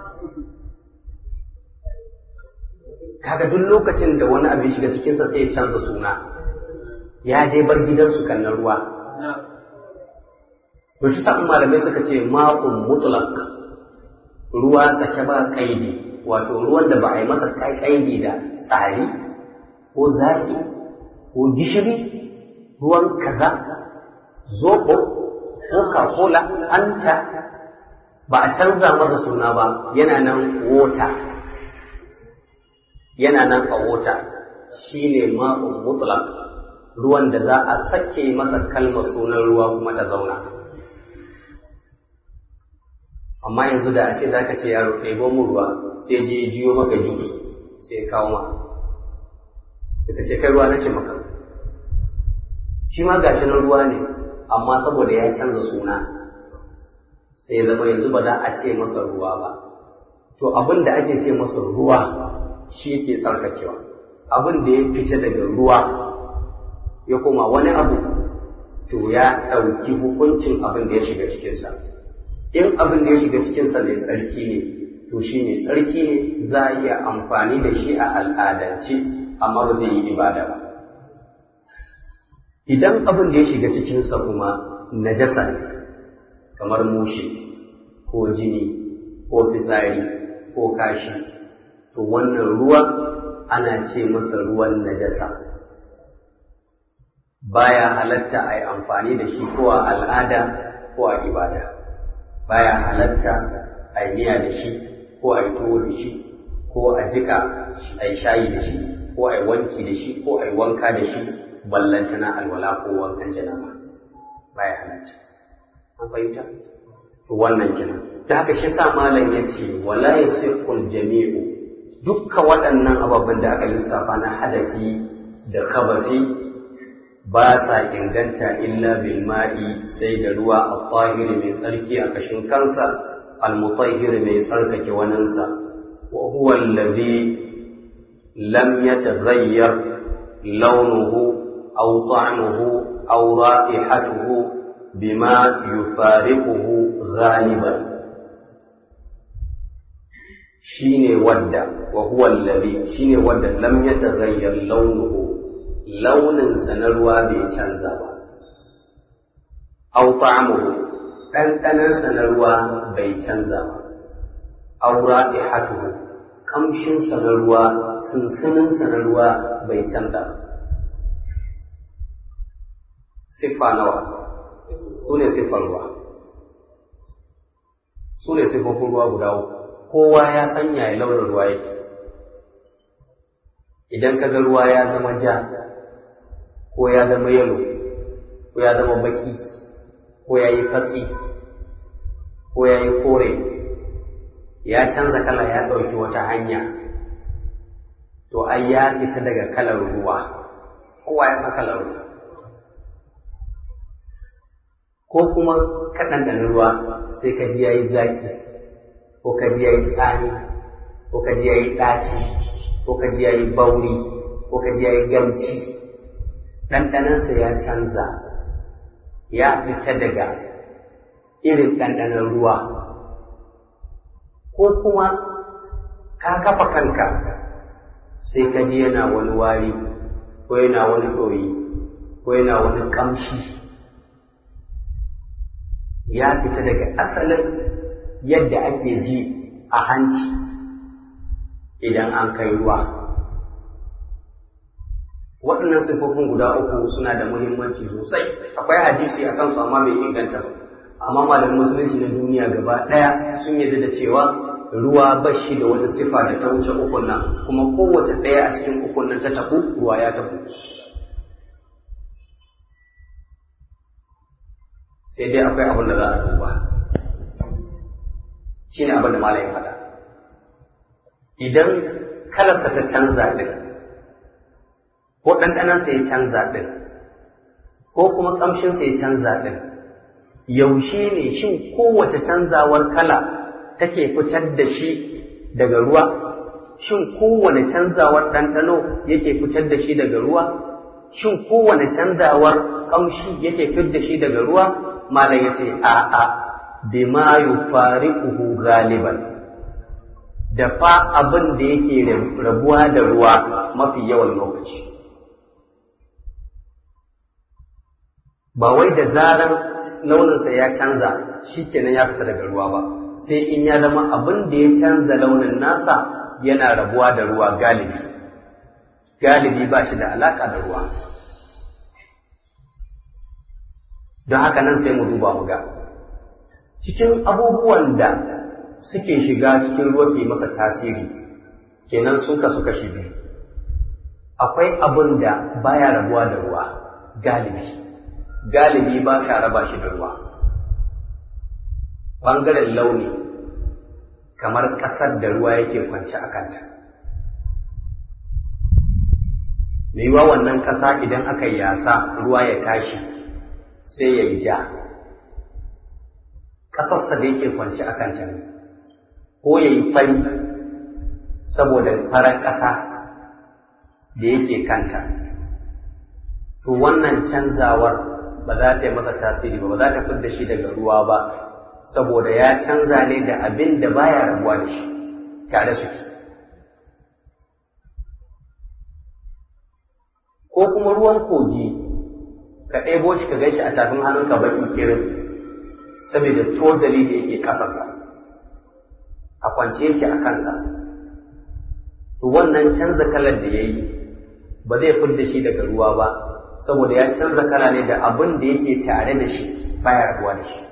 kaga duk lokacin da wani abin shiga cikinsa sai ya canza suna ya dai bar gidansu kan na ruwa to shi sa'in malamai suka ce ma'un mutlaq ruwa sake ba kaidi wato ruwan da ba a yi masa kaidi da tsari ko zaki ko gishiri ruwan kaza zoɓo coca-cola anta ba a canza masa suna ba yana nan wota yana nan a wota shine ma'un mutlaq ruwan da za a sake masa kalmar sunan ruwa kuma ta zauna amma yanzu da a ce za ka ce yaro ɗebo mu ruwa sai je jiyo maka jus sai kawo ma sai ka ce kai ruwa na ce maka shi ma gashi na ruwa ne amma saboda ya canza suna sai zama yanzu ba za a ce masa ruwa ba to abin da ake ce masa ruwa shi yake tsarkakewa abin da ya fita daga ruwa ya koma wani abu to ya ɗauki hukuncin abin da ya shiga cikinsa in abin da ya shiga cikinsa mai tsarki ne to shi mai tsarki ne za a iya amfani da shi a al'adance amma ba zai yi ibada ba idan abin da ya shiga cikinsa kuma najasa ne kamar mushe ko jini ko fitsari ko kashi to wannan ruwa ana ce masa ruwan najasa baya halatta a yi amfani da shi ko a al'ada ko a ibada baya halatta a yi miya da shi ko a yi tuwo da shi ko a jika a yi shayi da shi ko a yi wanki da shi ko a yi wanka da shi ballantana alwala ko wankan janaba baya halatta an fahimta to wannan kenan da haka shi sa malam ya ce wala yasihul jami'u dukkan waɗannan ababen da aka lissafa na hadafi da kabasi ba sa inganta illa bil ma'i sai da ruwa at-tahiri mai tsarki a kashin kansa al-mutahhir mai tsarkake waninsa wa huwa alladhi lam yataghayyar launuhu aw ta'muhu aw ra'ihatuhu bima yufariquhu ghaliban shine wadda wa huwa alladhi shine wadda lam yataghayyar launuhu launinsa na ruwa bai canza ba. Au ta'amuhu ɗanɗanansa na ruwa bai canza ba. Au ra'ihatuhu ƙamshinsa na ruwa sinsininsa na ruwa bai canza ba. Siffa nawa su ne siffar ruwa. Su ne siffofin ruwa guda uku. Kowa ya sanya ya launin ruwa yake. Idan ka ga ruwa ya zama ja, ko ya zama yalo ko ya zama baki ko ya yi fatsi ko ya yi kore ya canza kala ya ɗauki wata hanya to ai ya fita daga kalar ruwa kowa ya san kalar ruwa ko kuma kaɗan da ruwa sai ka ji ya yi zaki ko ka ji ya yi tsami ko ka ji ya yi ɗaci ko ka ji ya yi bauri ko ka ji ya yi gamci ɗanɗanansa ya canza ya fita daga irin ɗanɗanon ruwa ko kuma ka kafa kanka sai ka ji yana wani wari ko yana wani ɗoyi ko yana wani ƙamshi ya fita daga asalin yadda ake ji a hanci idan an kai ruwa waɗannan siffofin guda uku suna da muhimmanci sosai akwai hadisi a kansu amma bai inganta ba amma malamin musulunci na duniya gaba ɗaya sun yarda da cewa ruwa ba shi da wata sifa da ta wuce ukun nan kuma kowace ɗaya a cikin ukun nan ta tafu ruwa ya tafu sai dai akwai abin da za a duba shi ne abin da malayin faɗa idan kalarsa ta canza ɗin ko ɗanɗanansa ya canza ɗin ko kuma ƙamshinsa ya canza ɗin yaushe ne shin kowace canzawar kala take fitar da shi daga ruwa shin kowane canzawar ɗanɗano yake fitar da shi daga ruwa shin kowane canzawar ƙamshi yake fitar da shi daga ruwa malam ya ce a'a bima yufariquhu galiban da fa abin da yake rabuwa da ruwa mafi yawan lokaci ba wai da zarar launinsa ya canza shikenan ya fita daga ruwa ba sai in ya zama abin da ya canza launin nasa yana rabuwa da ruwa galibi galibi ba shi da alaka da ruwa don haka nan sai mu duba mu ga cikin abubuwan da suke shiga cikin ruwa su yi masa tasiri kenan sun kasu kashi biyu akwai abin da baya rabuwa da ruwa galibi galibi ba ka raba shi da ruwa ɓangaren launi kamar ƙasar da ruwa yake kwance a kanta yiwuwa wannan ƙasa idan aka yasa ruwa ya tashi sai ya yi ja ƙasarsa da yake kwance a kanta ne ko ya yi fari saboda farar ƙasa da yake kanta to wannan canzawar ba za ta yi masa tasiri ba ba za ta fidda shi daga ruwa ba saboda ya canza ne da abin da baya rabuwa da shi tare suke ko kuma ruwan kogi ka ɗebo shi ka gan shi a tafin hannunka baƙi kirin saboda tozali da yake ƙasarsa a kwance yake a kansa to wannan canza kalar da ya yi ba zai fidda shi daga ruwa ba saboda ya canza kala ne da abin da yake tare da shi baya rabuwa da shi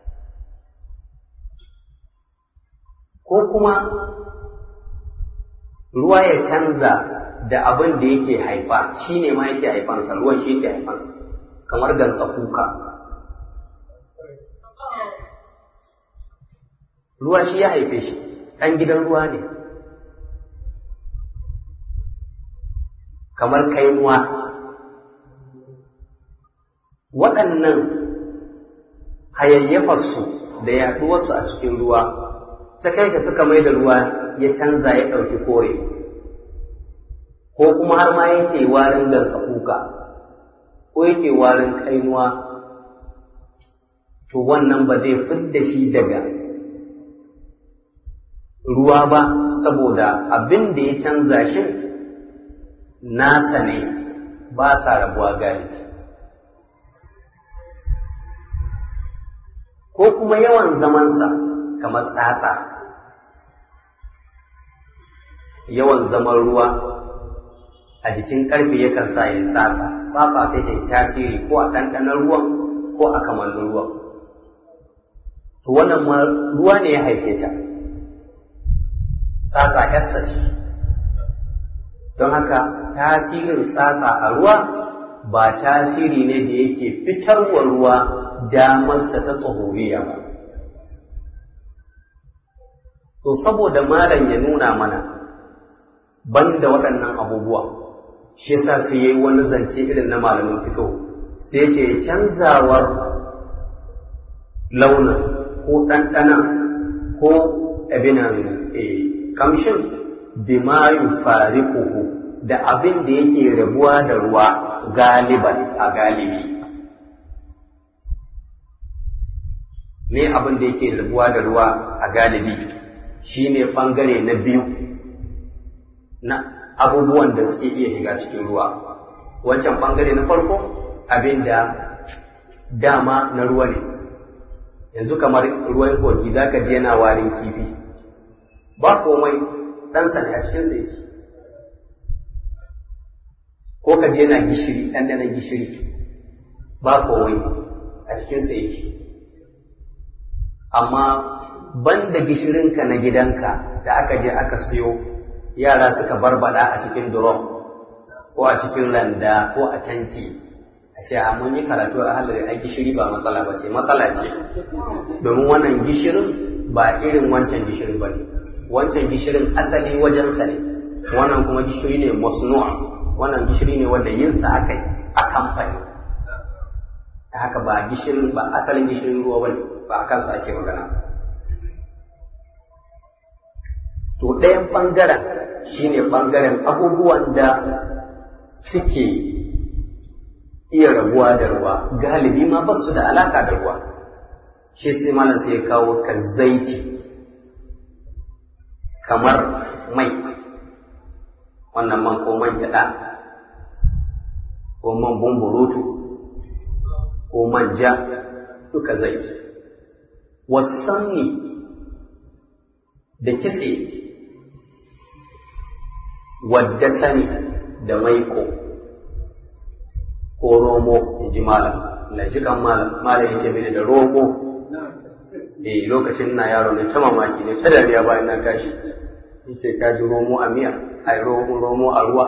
ko kuma ruwa ya canza da abin da yake haifa shi ne ma yake haifansa ruwan shi yake haifansa kamar gansa kuka ruwa shi ya haife shi ɗan gidan ruwa ne kamar kainuwa waɗannan hayayyafarsu da yaɗuwarsu a cikin ruwa ta kai ka suka mai da ruwa ya canza ya ɗauki kore ko kuma har ma yake warin gansa kuka ko yake warin kainuwa to wannan ba zai fidda shi daga ruwa ba saboda abin da ya canza shi nasa ne ba sa rabuwa galibi ko kuma yawan zamansa kamar tsatsa yawan zaman ruwa a jikin karfe yakan sa ya tsatsa tsatsa sai ta yi tasiri ko a ɗanɗanon ruwan ko a kamannin ruwan to wannan ma ruwa ne ya haife ta tsatsa yarsa ce don haka tasirin tsatsa a ruwa ba tasiri ne da yake fitarwa ruwa damarsa ta tsohoriya ba to saboda malam ya nuna mana banda waɗannan abubuwa shi yasa sai yayi wani zance irin na malamin fiqh sai yace canzawar launin ko ɗanɗana ko abinan kamshin bima yufariquhu da abin da yake rabuwa da ruwa galiban a galibi ne abin da yake rabuwa da ruwa a galibi shine bangare na biyu na abubuwan da suke iya shiga cikin ruwa wancan bangare na farko abin da dama na ruwa ne yanzu kamar ruwan kogi za ka je yana warin kifi ba komai ɗansa ne a cikinsa yake ko ka je yana gishiri ɗanɗanon gishiri ba komai a cikinsa yake amma banda gishirinka na gidanka da aka je aka siyo yara suka barbada a cikin drum ko a cikin randa ko a tanki a ce a mun yi karatu a halar ai gishiri ba matsala ba ce matsala ce domin wannan gishirin ba irin wancan gishirin ba ne wancan gishirin asali wajensa ne wannan kuma gishiri ne masnu'a wannan gishiri ne wanda yinsa aka yi a kamfani ta haka ba gishirin ba asalin gishirin ruwa bane ba a kansa ake magana to ɗayan ɓangaren shine ɓangaren abubuwan da suke iya rabuwa da ruwa galibi ma ba su da alaka da ruwa shi sai malam sai ya kawo ka zaiti kamar mai wannan man ko man gyaɗa ko man bumburutu ko manja duka zaiti wasanni da kitse wadda sani da maiko ko romo in ji malam na ji kan malam malam ya ce mini da romo eh lokacin na yaro ne ta mamaki ne ta dariya bayan na tashi yace ka ji romo a miya ai romo romo a ruwa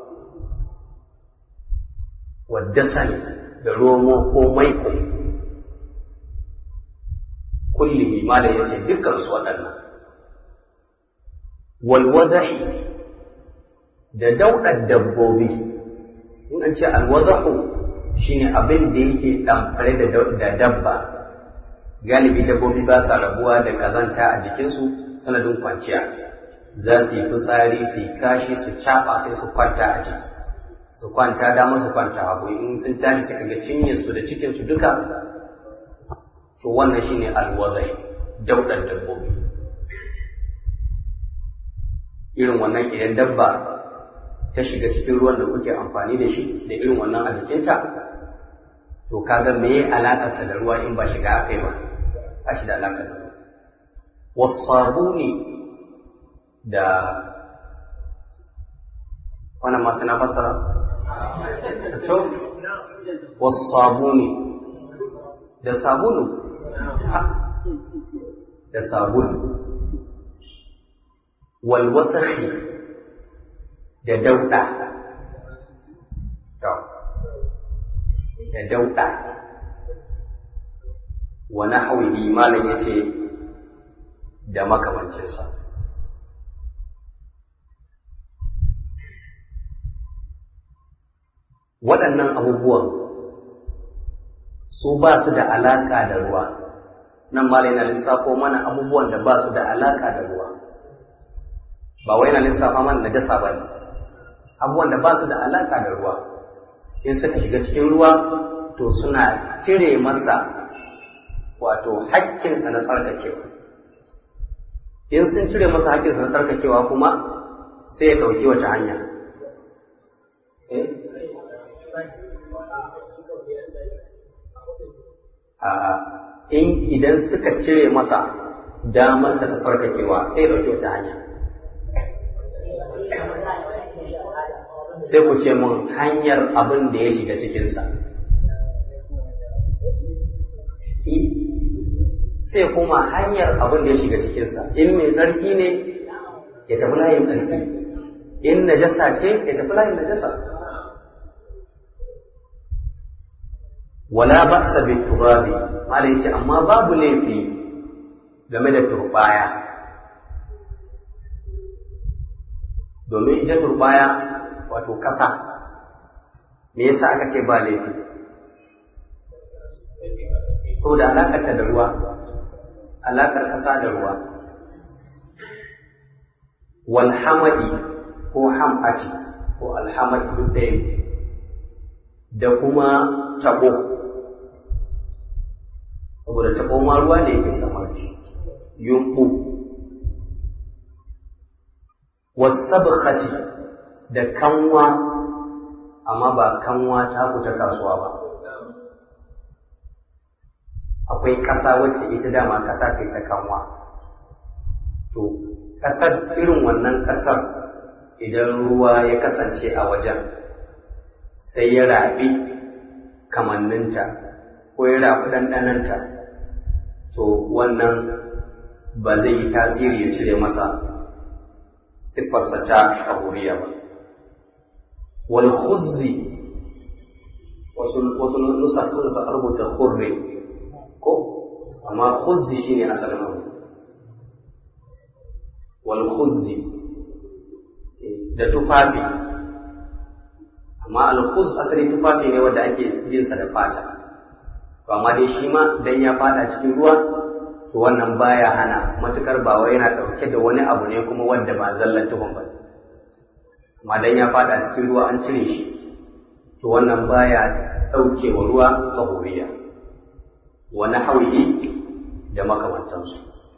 wadda sani da romo ko maiko kullihi malam ya ce dukkan su waɗannan walwadahi da daudar dabbobi in an ce alwadahu shine abin da yake ɗamfare da dabba galibi dabbobi ba sa rabuwa da ƙazanta a jikinsu sanadin kwanciya za su yi fitsari su yi kashi su caɓa sai su kwanta a ciki su kwanta dama su kwanta hagu in sun tashi suka ga cinyarsu da cikinsu duka to wannan shine alwadahi daudar dabbobi irin wannan idan dabba ta shiga cikin ruwan da kuke amfani da shi da irin wannan a jikinta to kaga me alaƙarsa da ruwa in ba shiga akai ba ba shi da alaƙa da ruwa wasabuni da wannan masu na fassara to wasabuni da sabulu da sabulu walwasakhi da dauɗa da dauɗa wa nahwihi malam yace da makamancinsa waɗannan abubuwan su ba su da alaƙa da ruwa nan malam yana lissafo mana abubuwan da ba su da alaƙa da ruwa ba wai yana lissafa mana najasa ba ne abubuwan da ba su da alaƙa da ruwa in suka shiga cikin ruwa to suna cire masa wato haƙƙinsa na tsarkakewa in sun cire masa haƙƙinsa na tsarkakewa kuma sai ya ɗauki wace hanya A'a, in idan suka cire masa damarsa ta tsarkakewa sai ya ɗauki wace hanya sai ku ce mun hanyar abin da ya shiga cikinsa. Sai kuma hanyar abin da ya shiga cikinsa, in mai tsarki ne ya tafi layin tsarki, in najasa ce ya tafi layin najasa. Wala ba sa bi turabi, malai ce amma babu laifi game da turbaya. Domin ita turbaya wato ƙasa me yasa aka ce ba laifi saboda alaƙarta da ruwa alaƙar ƙasa da ruwa walhamadi ko ham'ati ko alhamadi duk ɗaya da kuma taɓo saboda taɓo ma ruwa ne yake samar shi yunɓu wasabkhati da kanwa amma ba kanwa ta fita kasuwa ba akwai ƙasa wacce ita dama ƙasa ce ta kanwa to ƙasar irin wannan ƙasar idan ruwa ya kasance a wajen sai ya raɓi kamanninta ko ya raɓi ɗanɗananta to wannan ba zai yi tasiri ya cire masa siffarsa ta tahuriya ba wal khuzzi wasu wasu nusa sun rubuta khurri ko amma khuzzi shine asalin abu wal khuzzi da tufafi amma al khuz asali tufafi ne wanda ake yin sa da fata to amma dai shi ma dan ya fada cikin ruwa to wannan baya hana matukar ba wai yana dauke da wani abu ne kuma wanda ba zallan tuhum ba amma dan ya fada cikin ruwa an cire shi to wannan baya dauke wa ruwa tahuriya wa nahwihi da makamantansu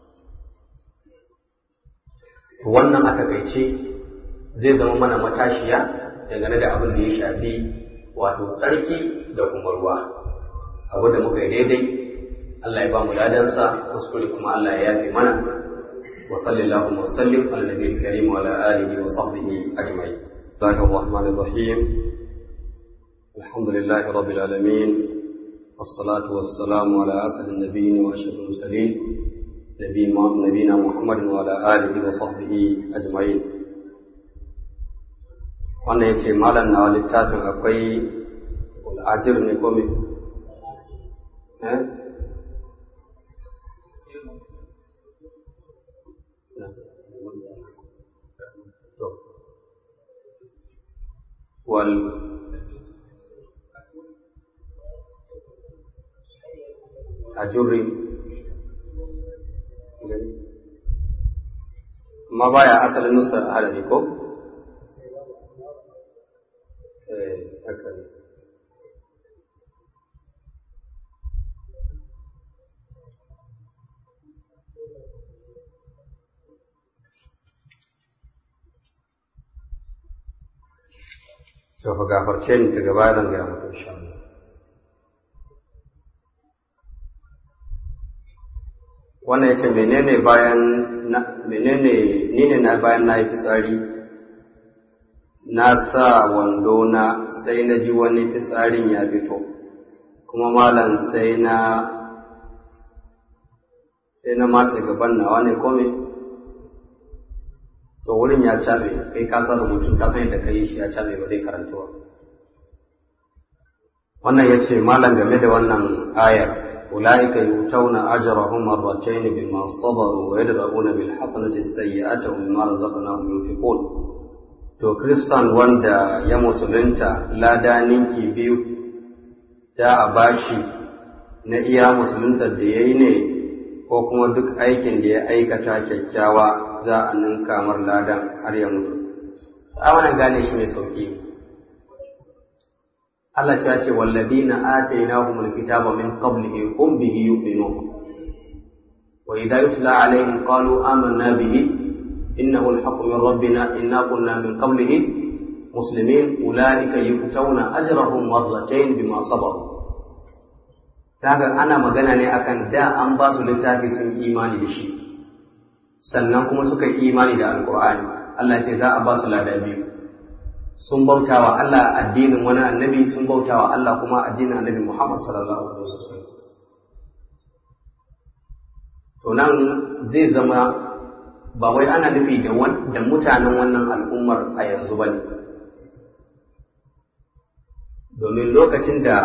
to wannan a takaice zai zama mana matashiya dangane da abin da ya shafi wato tsarki da kuma ruwa abu da muka yi daidai Allah ya ba mu ladansa kuskure kuma Allah ya yafe mana wa sallallahu wa sallim ala nabiyil karim wa ala alihi wa sahbihi ajma'in Allahur rahmanir rahim alhamdulillahi rabbil alamin والصلاة والسلام على أسعد النبيين وأشرف المرسلين نبينا محمد وعلى آله وصحبه أجمعين wannan ya ce malam na littafin akwai al'ajir ne ko me? wal ajurri amma baya asalin nusar arabi ko? haka ne to fa gafarce ni daga baya zan gaya muku insha Allah wannan yace menene bayan menene ni ne na bayan na yi fitsari na sa wando na sai na ji wani fitsarin ya fito kuma malam sai na sai na matsa gaban nawa ne kome to wurin ya cabe kai ka san rubutun ka san yadda ka yi shi ya cabe ba zai karantuwa wannan ya ce malam game da wannan ayar أولئك يؤتون أجرهم مرتين بما صبروا ويدرؤون بالحسنة السيئة ومما رزقناهم ينفقون to kristan wanda ya musulunta lada ninki biyu da a bashi na iya musulunta da ya yi ne ko kuma duk aikin da ya aikata kyakkyawa za a ninka mar ladan har ya mutu a wannan gane shi mai sauki Allah ya ce walladina atainahumul kitaba min qablihi hum bihi yu'minun wa idza yutla alaihim qalu amanna bihi إنه الحق من ربنا إنا كنا من قبله مسلمين أولئك يؤتون أجرهم مرتين بما صبروا kaga ana magana ne akan da an ba su littafi sun imani da shi sannan kuma suka yi imani da alkur'ani Allah ce za a ba su lada biyu sun bauta wa Allah addinin wani annabi sun bauta wa Allah kuma addinin annabi Muhammad sallallahu alaihi wasallam to nan zai zama ba wai ana nufi da mutanen wannan al'ummar a yanzu ba ne domin lokacin da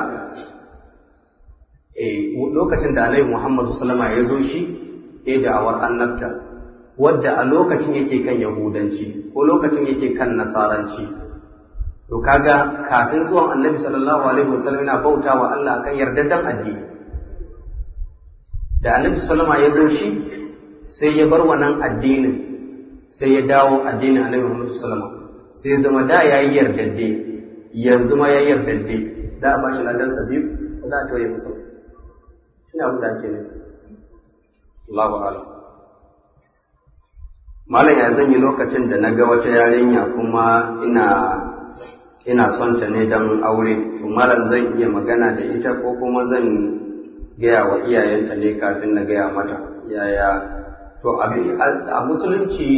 lokacin da alaihi muhammadu salama ya zo shi ya da'awar annabta wadda a lokacin yake kan yahudanci ko lokacin yake kan nasaranci to kaga kafin zuwan annabi sallallahu alaihi wasallam yana bauta wa Allah akan yardaddan addini da annabi sallama ya zo shi sai ya bar wannan addinin sai ya dawo addinin annabi Muhammad sallama sai ya zama da yayi yardadde yanzu ma yayi yardadde da a bashi ladan sa biyu ko za a toye masa shine abu da ake nufi Allahu a'lam malam ya zan yi lokacin da na ga wata yarinya kuma ina ina son ta ne don aure to malam zan iya magana da ita ko kuma zan gaya wa iyayenta ne kafin na gaya mata yaya to a musulunci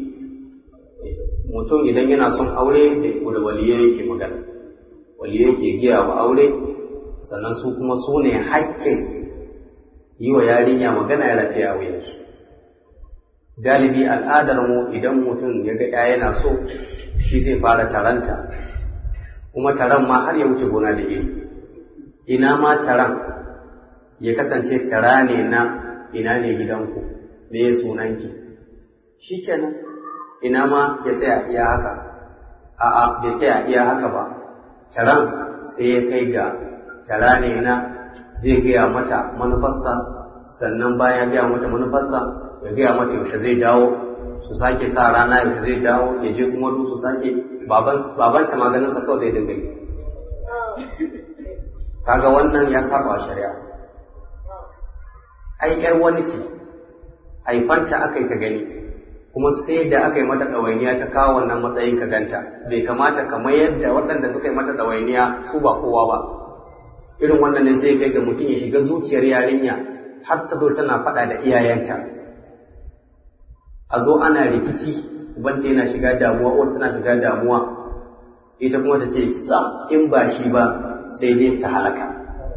mutum idan yana son aure da waliye yake magana waliye yake giya wa aure sannan su kuma su ne hakkin yi wa yarinya magana ya rafiya wuyansu galibi al'adar mu idan mutum ya ga ya yana so shi zai fara taranta kuma taran ma har ya wuce gona da iri ina ma taran ya kasance tara ne na ina ne gidanku me ya sunanki shikenan ina ma ya tsaya iya haka a'a bai tsaya iya haka ba taran sai ya kai ga tara ne na zai gaya mata manufarsa sannan bayan ya gaya mata manufarsa ya gaya mata yaushe zai dawo su sake sa rana yaushe zai dawo ya je kuma du su sake baban ta maganinsa kawai zai dinga yi kaga wannan ya saba shari'a ai yar wani ce haifanta aka yi ka gani kuma sai da aka yi mata ɗawainiya ta kawo wannan matsayin ka ganta bai kamata kamar yadda waɗanda suka yi mata ɗawainiya su ba kowa ba irin wannan ne sai kai ga mutum ya shiga zuciyar yarinya har ta zo tana faɗa da iyayenta a zo ana rikici ubanta yana shiga damuwa uwar tana shiga damuwa ita kuma ta ce sam in ba shi ba sai dai ta halaka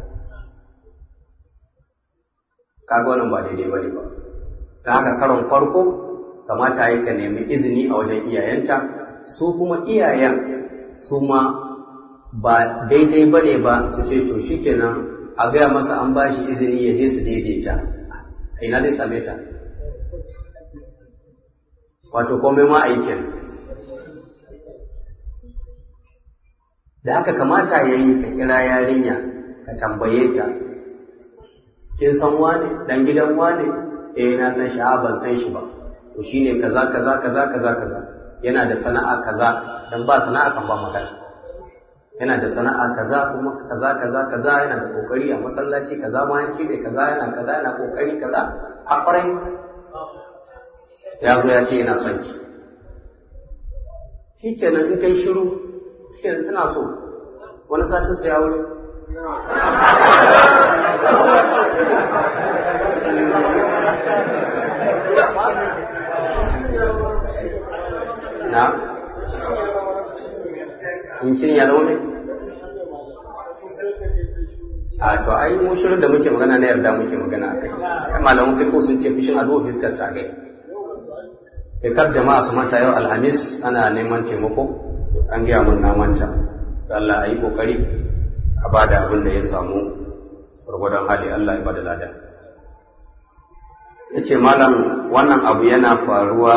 kaga wannan ba daidai bane ba don haka karon farko kamata yi ka nemi izini a wajen iyayenta su kuma iyayen su ma ba daidai bane ba su ce to shikenan a gaya masa an ba shi izini ya je su daidaita a ina zai same ta wato komai ma aikin da haka kamata ya yi ka kira yarinya ka tambaye ta kin san wane dan gidan wane eh na san shi ban san shi ba to shine kaza kaza kaza kaza kaza yana da sana'a kaza dan ba sana'a kan ba magana yana da sana'a kaza kuma kaza kaza kaza yana da kokari a masallaci kaza ma shi ne kaza yana kaza yana kokari kaza a kwarai ya zo ya ce yana son ki shikenan in kai shiru shikenan tana so wani satin su ya wuri na in shirin ya zama a to ai mu shirin da muke magana na yarda muke magana a kai ai malaman fiqh sun ce fushin ado fiskar ta gai kar jama'a su manta yau alhamis ana neman taimako an gaya mun na manta Allah a yi kokari a bada abin da ya samu gwargwadon hali Allah ya bada lada ya ce malam wannan abu yana faruwa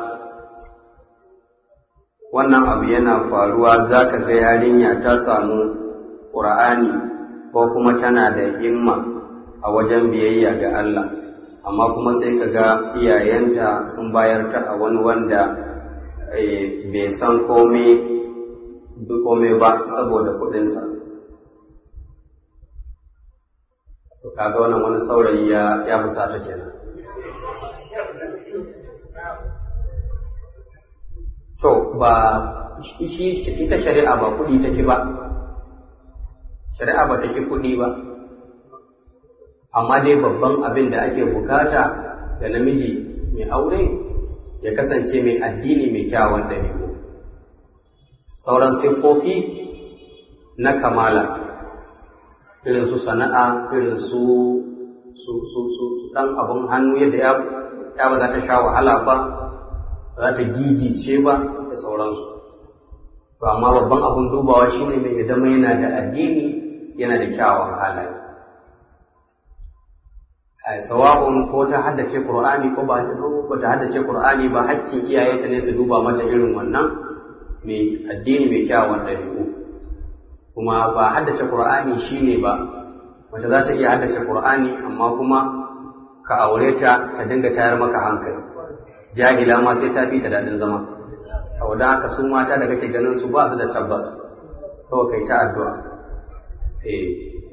wannan abu yana faruwa za ka ga yarinya ta samu ƙura'ani ko kuma tana da himma a wajen biyayya ga Allah amma kuma sai ka ga iyayenta sun bayar ta a wani wanda bai san komai ba saboda kuɗinsa to kaga wannan wani saurayi ya fusata kenan To, ba ita shari'a ba kuɗi take ba, shari'a ba take kuɗi ba, amma dai babban abin da ake bukata ga namiji mai aure ya kasance mai addini mai kyawun ɗabi'u. Sauran siffofi na kamala, irin su sana'a, irin su su su su ɗan abin hannu yadda ya ba za ta sha wahala ba, za ta gigice ba da sauransu to amma babban abin dubawa shine mai zama yana da addini yana da kyawun halaye a sawa'un ko ta haddace qur'ani ko ba ko ta haddace qur'ani ba hakkin iyayenta ne su duba mata irin wannan mai addini mai kyawun ɗabi'u kuma ba haddace qur'ani shine ba mace za ta iya haddace qur'ani amma kuma ka aure ta ta dinga tayar maka hankali jahila ma sai ta fi ta daɗin zama a wadda haka su mata da kake ganin su ba su da tabbas kawai kai ta addu'a eh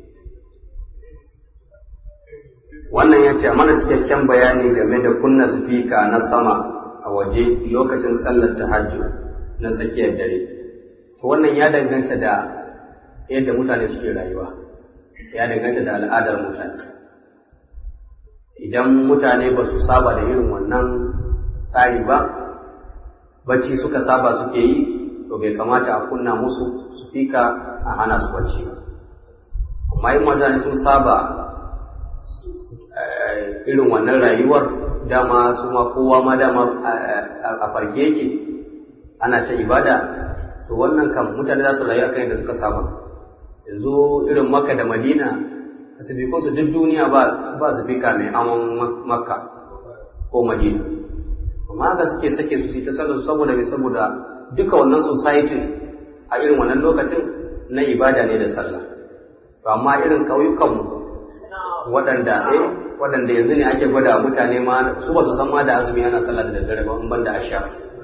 wannan ya ce mana cikakken bayani game da kunna sufika na sama a waje lokacin sallar tahajjud na tsakiyar dare to wannan ya danganta da yadda mutane suke rayuwa ya danganta da al'adar mutane idan mutane ba su saba da irin wannan tsari ba bacci suka saba suke yi to bai kamata a kunna musu su fika a hana su bacci ba amma in mutane sun saba irin wannan rayuwar dama su ma kowa ma dama a farke yake ana ta ibada to wannan kam mutane za su rayu akan yadda suka saba yanzu irin makka da madina asibikon su duk duniya ba ba su fika mai amon makka ko madina amma haka suke sake su ta sallar su saboda mai saboda duka wannan society a irin wannan lokacin na ibada ne da sallah to amma irin ƙauyukanmu waɗanda eh waɗanda yanzu ne ake gwada mutane ma su ba su san ma da azumi ana sallah da daddare ba in ban da asha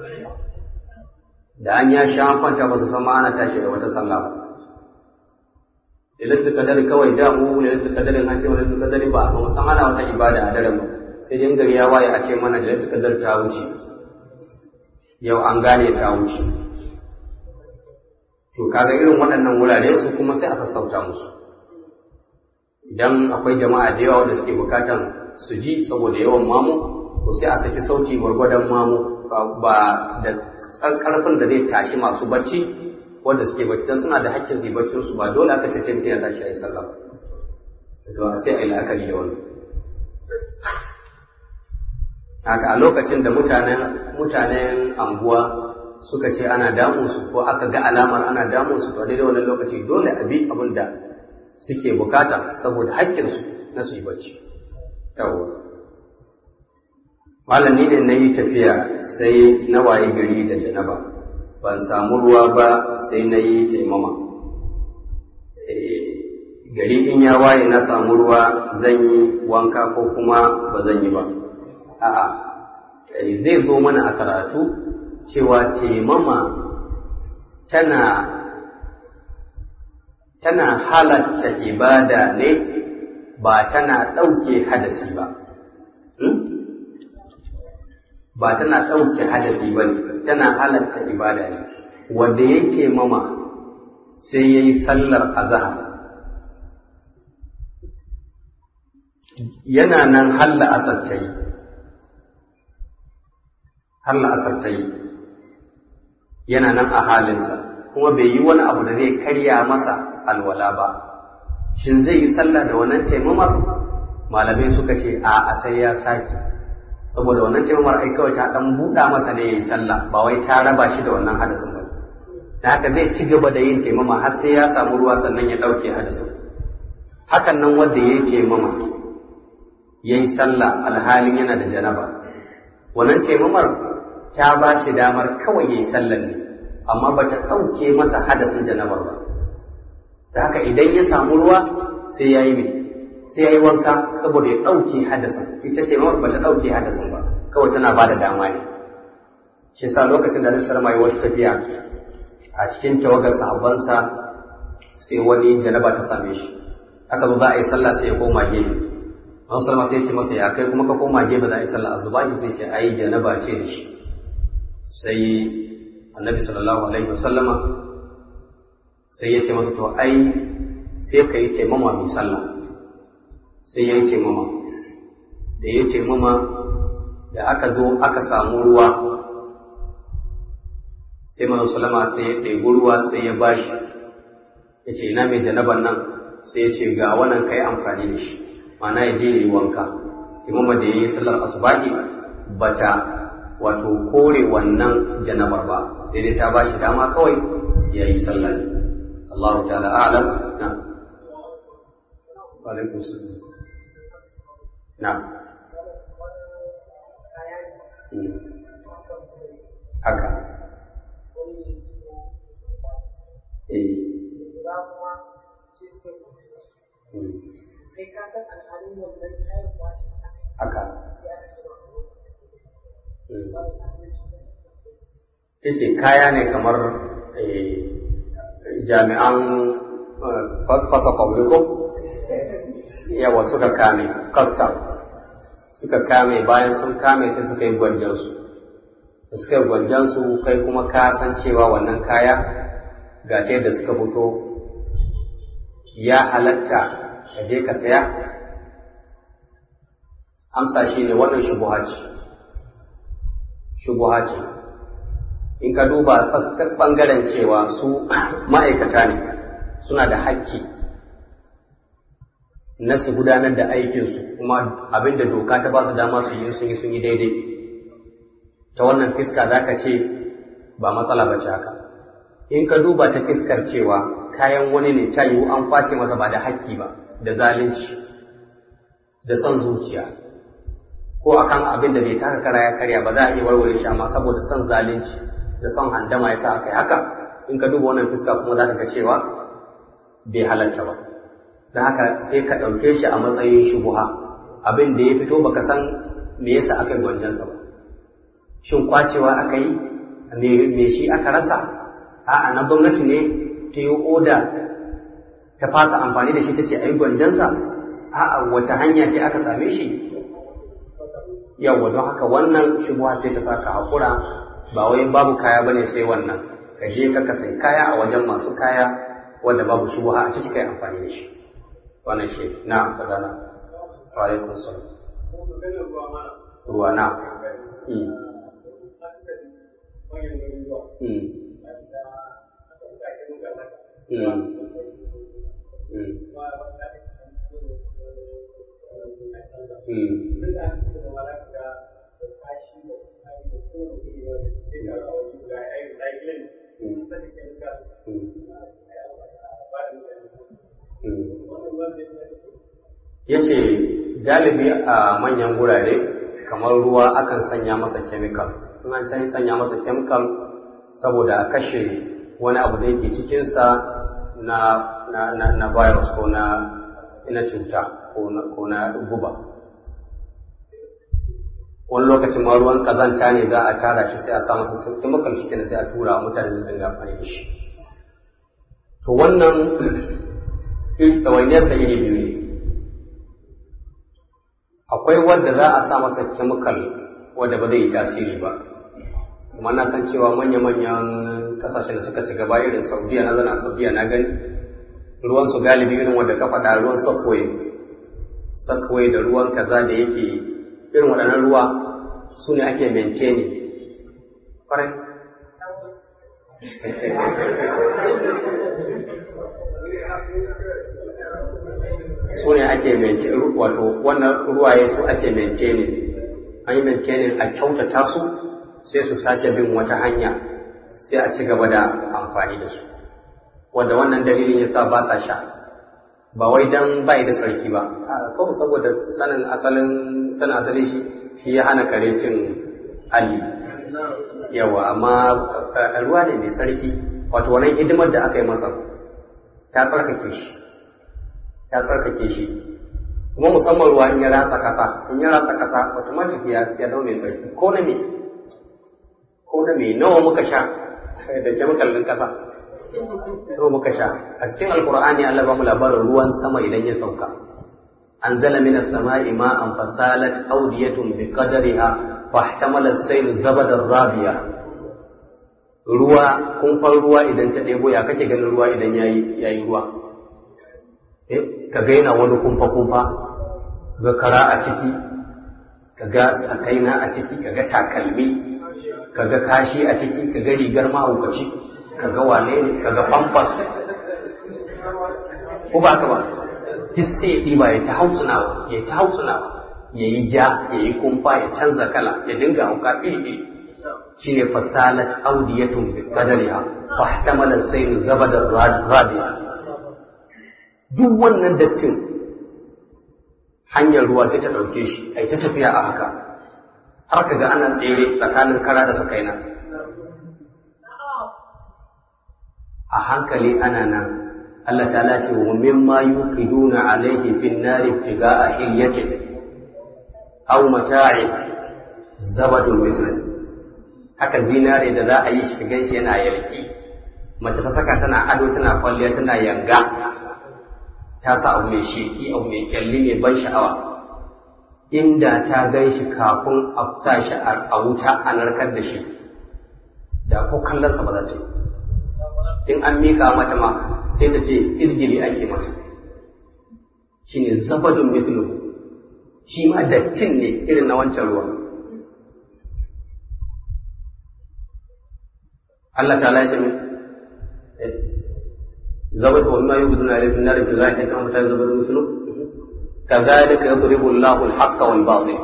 da an ya sha kwanta ba su san ma ana tashi da wata sallah ba lailatul qadari kawai da mu lailatul qadarin an ce lailatul qadari ba ba mu san ana wata ibada a daren ba sai dai gari ya waye a ce mana lailatul qadar ta wuce yau an gane ta wuce to kaga irin waɗannan wurare su kuma sai a sassauta musu idan akwai jama'a da yawa wanda suke bukatan su ji saboda yawan mamu to sai a saki sauti gwargwadon mamu ba da karfin da zai tashi masu bacci wanda suke bacci dan suna da hakkin su yi baccin su ba dole aka ce sai mutum ya tashi ayi sallah to sai a yi la'akari da wannan haka a lokacin da mutanen mutanen anguwa suka ce ana damun su ko aka ga alamar ana damun su to daidai wannan lokaci dole a bi abin da suke bukata saboda haƙƙinsu na su yi bacci yawwa malami ne na yi tafiya sai na waye gari da janaba ban samu ruwa ba sai na yi taimama gari in ya waye na samu ruwa zan yi wanka ko kuma ba zan yi ba a'a zai zo mana a karatu cewa taimama tana tana halatta ibada ne ba tana ɗauke hadasi ba ba tana ɗauke hadasi ba ne tana halatta ibada ne wanda ya taimama sai ya yi sallar azahar yana nan halla asar ta yi halla asar ta yi yana nan a halinsa kuma bai yi wani abu da zai karya masa alwala ba shin zai yi sallah da wannan taimamar malamai suka ce a a sai ya sake saboda wannan taimamar ai kawai ta dan buɗa masa ne yayi sallah ba wai ta raba shi da wannan hadasin ba da haka zai ci gaba da yin taimama har sai ya samu ruwa sannan ya ɗauke hadasin hakan nan wanda ya yi taimama ya yi sallah alhalin yana da janaba wannan taimamar ta ba shi damar kawai ya yi sallan ne amma ba ta ɗauke masa hadasin janabar ba da haka idan ya samu ruwa sai ya yi mai sai ya yi wanka saboda ya ɗauke hadasin ita ce ba ta ɗauke hadasin ba kawai tana ba da dama ne shi sa lokacin da Annabi sallallahu alaihi wasu tafiya a cikin tawagar sahabbansa sai wani janaba ta same shi aka zo za a yi sallah sai ya koma gefe Annabi sallallahu sai ya ce masa ya kai kuma ka koma gefe za a yi sallah azubahi sai ce ai janaba ce da shi sai Annabi sallallahu alaihi wasallama sai ya ce masa to ai sai ka yi taimama mai sallah sai ya yi taimama da ya taimama da aka zo aka samu ruwa sai mana salama sai ya ɗebi ruwa sai ya bashi ya ce ina mai janaban nan sai ya ce ga wannan ka yi amfani da shi mana ya je ya yi wanka taimama da ya yi sallar asubahi bata wato kore wannan janabar ba sai dai ta bashi dama kawai ya yi sallar Allah ta'ala a'lam na alaikum salam na haka eh haka ce kaya ne kamar jami'an fasa kwamriko yawa suka kame custom suka kame bayan sun kame sai suka yi gwanjansu da suka yi gwanjansu kai kuma ka san cewa wannan kaya ga ta yadda suka fito ya halatta ka je ka saya amsa shi ne wannan shubuha ce shubuha ce in ka duba ɓangaren cewa su ma'aikata ne suna da hakki na su gudanar da aikinsu kuma abin da doka ta ba su dama su yi sun yi sun yi daidai ta wannan fiska za ka ce ba matsala ba ce haka in ka duba ta fiskar cewa kayan wani ne ta yiwu an kwace masa ba da hakki ba da zalunci da son zuciya ko akan abin da bai taka kara ya karya ba za a iya warware shi amma saboda son zalunci da son handama ya sa aka yi haka in ka duba wannan fiska kuma za ka ga cewa bai halarta ba don haka sai ka ɗauke shi a matsayin shubuha abin da ya fito baka san me yasa aka yi gwanjansa ba shin kwacewa aka yi me shi aka rasa a'a na gwamnati ne ta yi oda ta fasa amfani da shi ta ce a yi gwanjansa a'a wace hanya ce aka same shi yawwa don haka wannan shubuha sai ta saka hakura ba wai babu kaya bane sai wannan ka je ka ka sai kaya a wajen masu kaya wanda babu shubuha a ciki kai amfani da shi wannan shi na sadana wa alaikum salam ruwa na ya ce galibi a manyan gurare kamar ruwa akan sanya masa kemikal in an can sanya masa kemikal saboda a kashe wani abu da yake cikinsa na, na, na, na virus ko na ina cuta ko na guba wani lokacin ma ruwan kazanta ne za a tara shi sai a sa masa chemical shi kenan sai a tura mutane su dinga amfani da shi to wannan ɗawainiyarsa iri biyu ne akwai wadda za a sa masa chemical wadda ba zai yi tasiri ba kuma na san cewa manya-manyan kasashen da suka ci gaba irin saudiya na zana saudiya na gani ruwan su galibi irin wadda ka faɗa ruwan sakwai sakwai da ruwan kaza da yake irin waɗannan ruwa su ne ake maintaining ƙwarai su ne ake maintaining wato wannan ruwaye su ake maintaining an yi maintaining a kyautata su sai su sake bin wata hanya sai a ci gaba da amfani da su wanda wannan dalilin ya sa ba sa sha ba wai dan bai da sarki ba kawai saboda sanin asalin sanin asali shi shi ya hana kare cin ali yawa amma ruwa ne mai sarki wato wannan hidimar da aka yi masa ta tsarkake shi ta tsarkake shi kuma musamman ruwa in ya ratsa kasa in ya ratsa kasa automatic ya ya zama mai sarki ko na me ko na me nawa muka sha da chemical din kasa nawa muka sha a cikin alqur'ani Allah ba mu labarin ruwan sama idan ya sauka anzala minas sama'i ma'an fasalat awdiyatun biqadariha fahtamala as-sayl zabadar rabiya ruwa kumfar ruwa idan ta ɗebo ya kake ganin ruwa idan yayi yayi ruwa ka ga yana wani kumfa-kumfa ga kara a ciki ka ga sakaina a ciki ka ga takalmi ka ga kashi a ciki ka ga rigar mahaukaci ka ga wane ne ka ga pampas ko ba ka ba duk sai ya ɗiba ya ta hautsinawa ya ta hautsinawa ya yi ja ya yi kumfa ya canza kala ya dinga hauka iri-iri shine fasalat audiyatun bi qadariha fa ihtamala sayl zabadar radiya duk wannan dattin hanyar ruwa sai ta ɗauke shi ai ta tafiya a haka har ka ga ana tsere tsakanin kara da sakaina a hankali ana nan Allah ta ce wa mimma yuqiduna alayhi fin nari ibtiga'a hilyatin aw mata'in zabadun mislan haka zinare da za a yi shi ka ganshi yana yalki mace ta saka tana ado tana kwalliya tana yanga ta sa abu mai sheki abu mai kyalli mai ban sha'awa inda ta gan shi kafin a sa shi a wuta a narkar da shi da ko kallonsa ba za ta yi in an miƙa mata ma sai ta ce izgili ake mata shi ne zabadun mislu shi ma dattin ne irin na wancan ruwa Allah ta lashe min zabar wa ma yubudu na alifin na rabbi zai kan mutane zabar musulun kazalika yadribu Allahu al-haqqa wal batil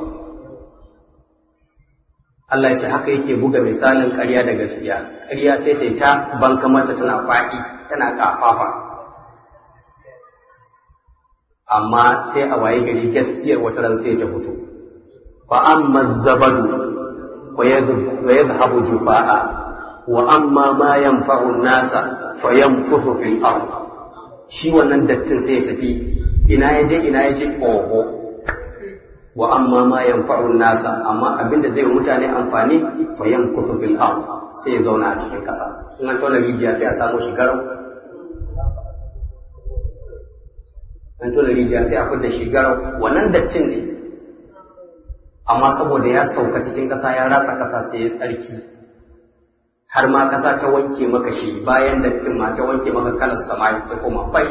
Allah ya ce haka yake buga misalin ƙarya da gaskiya ƙarya sai ta ta banka mata tana faɗi tana kafafa amma sai a waye gari gaskiyar wata ran sai ta fito fa amma zabadu wa yadhhabu jufaa wa amma ma yanfa'u an-nasa fa yanfuthu fil ard shi wannan dattin sai ya tafi ina yaje ina yaje oho wa amma ma yanfa'u an-nasa amma abinda zai mutane amfani fa yanfuthu fil ard sai ya zauna a cikin kasa in an tona rijiya sai a samu shi garau an tona rijiya sai a fidda shi garau wannan dattin ne amma saboda ya sauka cikin ƙasa ya ratsa ƙasa sai ya tsarki har ma ƙasa ta wanke maka shi bayan dattin ma ta wanke maka kalar sama ya koma fari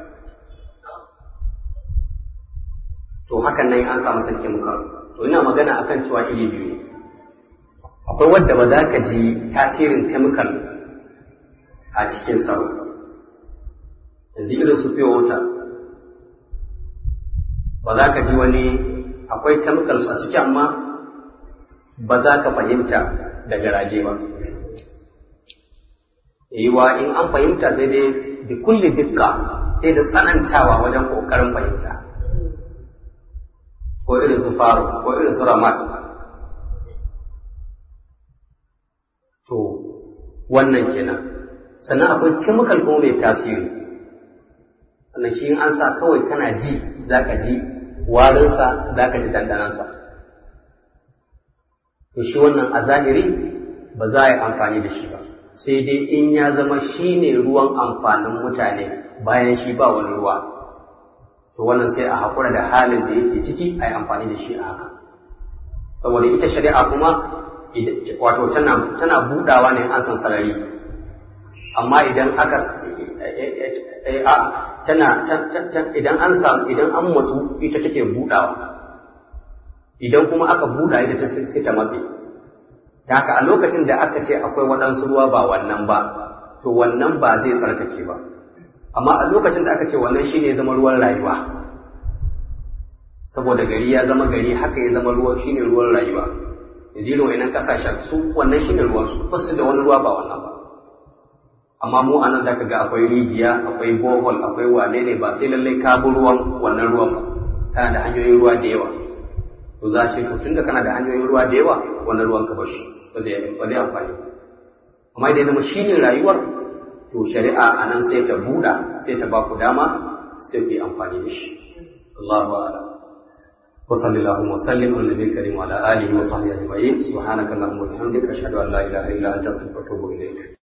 to hakan nan an samu sarki muka to ina magana akan cewa iri biyu akwai wadda ba za ka ji tasirin chemical a cikin sa yanzu irin su fiye wuta ba za ka ji wani akwai chemicals a ciki amma ba za ka fahimta da garaje ba yiwa in an fahimta sai dai da kulle dukka sai da tsanantawa wajen ƙoƙarin fahimta ko irin su faru ko irin su ramat to wannan kenan sannan akwai chemical kuma mai tasiri wannan shi an sa kawai kana ji za ka ji warinsa za ka ji dandanansa to shi wannan a zahiri ba za a yi amfani da shi ba sai dai in ya zama shi ne ruwan amfanin mutane bayan shi ba wani ruwa to wannan sai a haƙura da halin da yake ciki a yi amfani da shi a haka saboda ita shari'a kuma wato tana budawa ne an san sarari amma idan aka tana idan an samu idan an matsu ita take budawa idan kuma aka buda ita ta sai ta matse da haka a lokacin da aka ce akwai waɗansu ruwa ba wannan ba to wannan ba zai tsarkake ba amma a lokacin da aka ce wannan shine zama ruwan rayuwa saboda gari ya zama gari haka ya zama ruwa shine ruwan rayuwa yanzu irin wa'annan kasashen su wannan shine ruwan su ba su da wani ruwa ba wannan ba amma mu anan zaka ga akwai rijiya akwai bohol akwai wane ne ba sai lallai ka bi ruwan wannan ruwan ba kana da hanyoyin ruwa da yawa to za a ce to tunda kana da hanyoyin ruwa da yawa wannan ruwan ka bashi ba zai ba zai amfani amma idan zama shine rayuwar to shari'a anan sai ta buɗa sai ta ba ku dama sai ku yi amfani da shi Allahu a'lam وصلى اللهم وسلم على النبي الكريم وعلى اله وصحبه اجمعين سبحانك اللهم وبحمدك اشهد ان لا اله الا انت استغفرك واتوب اليك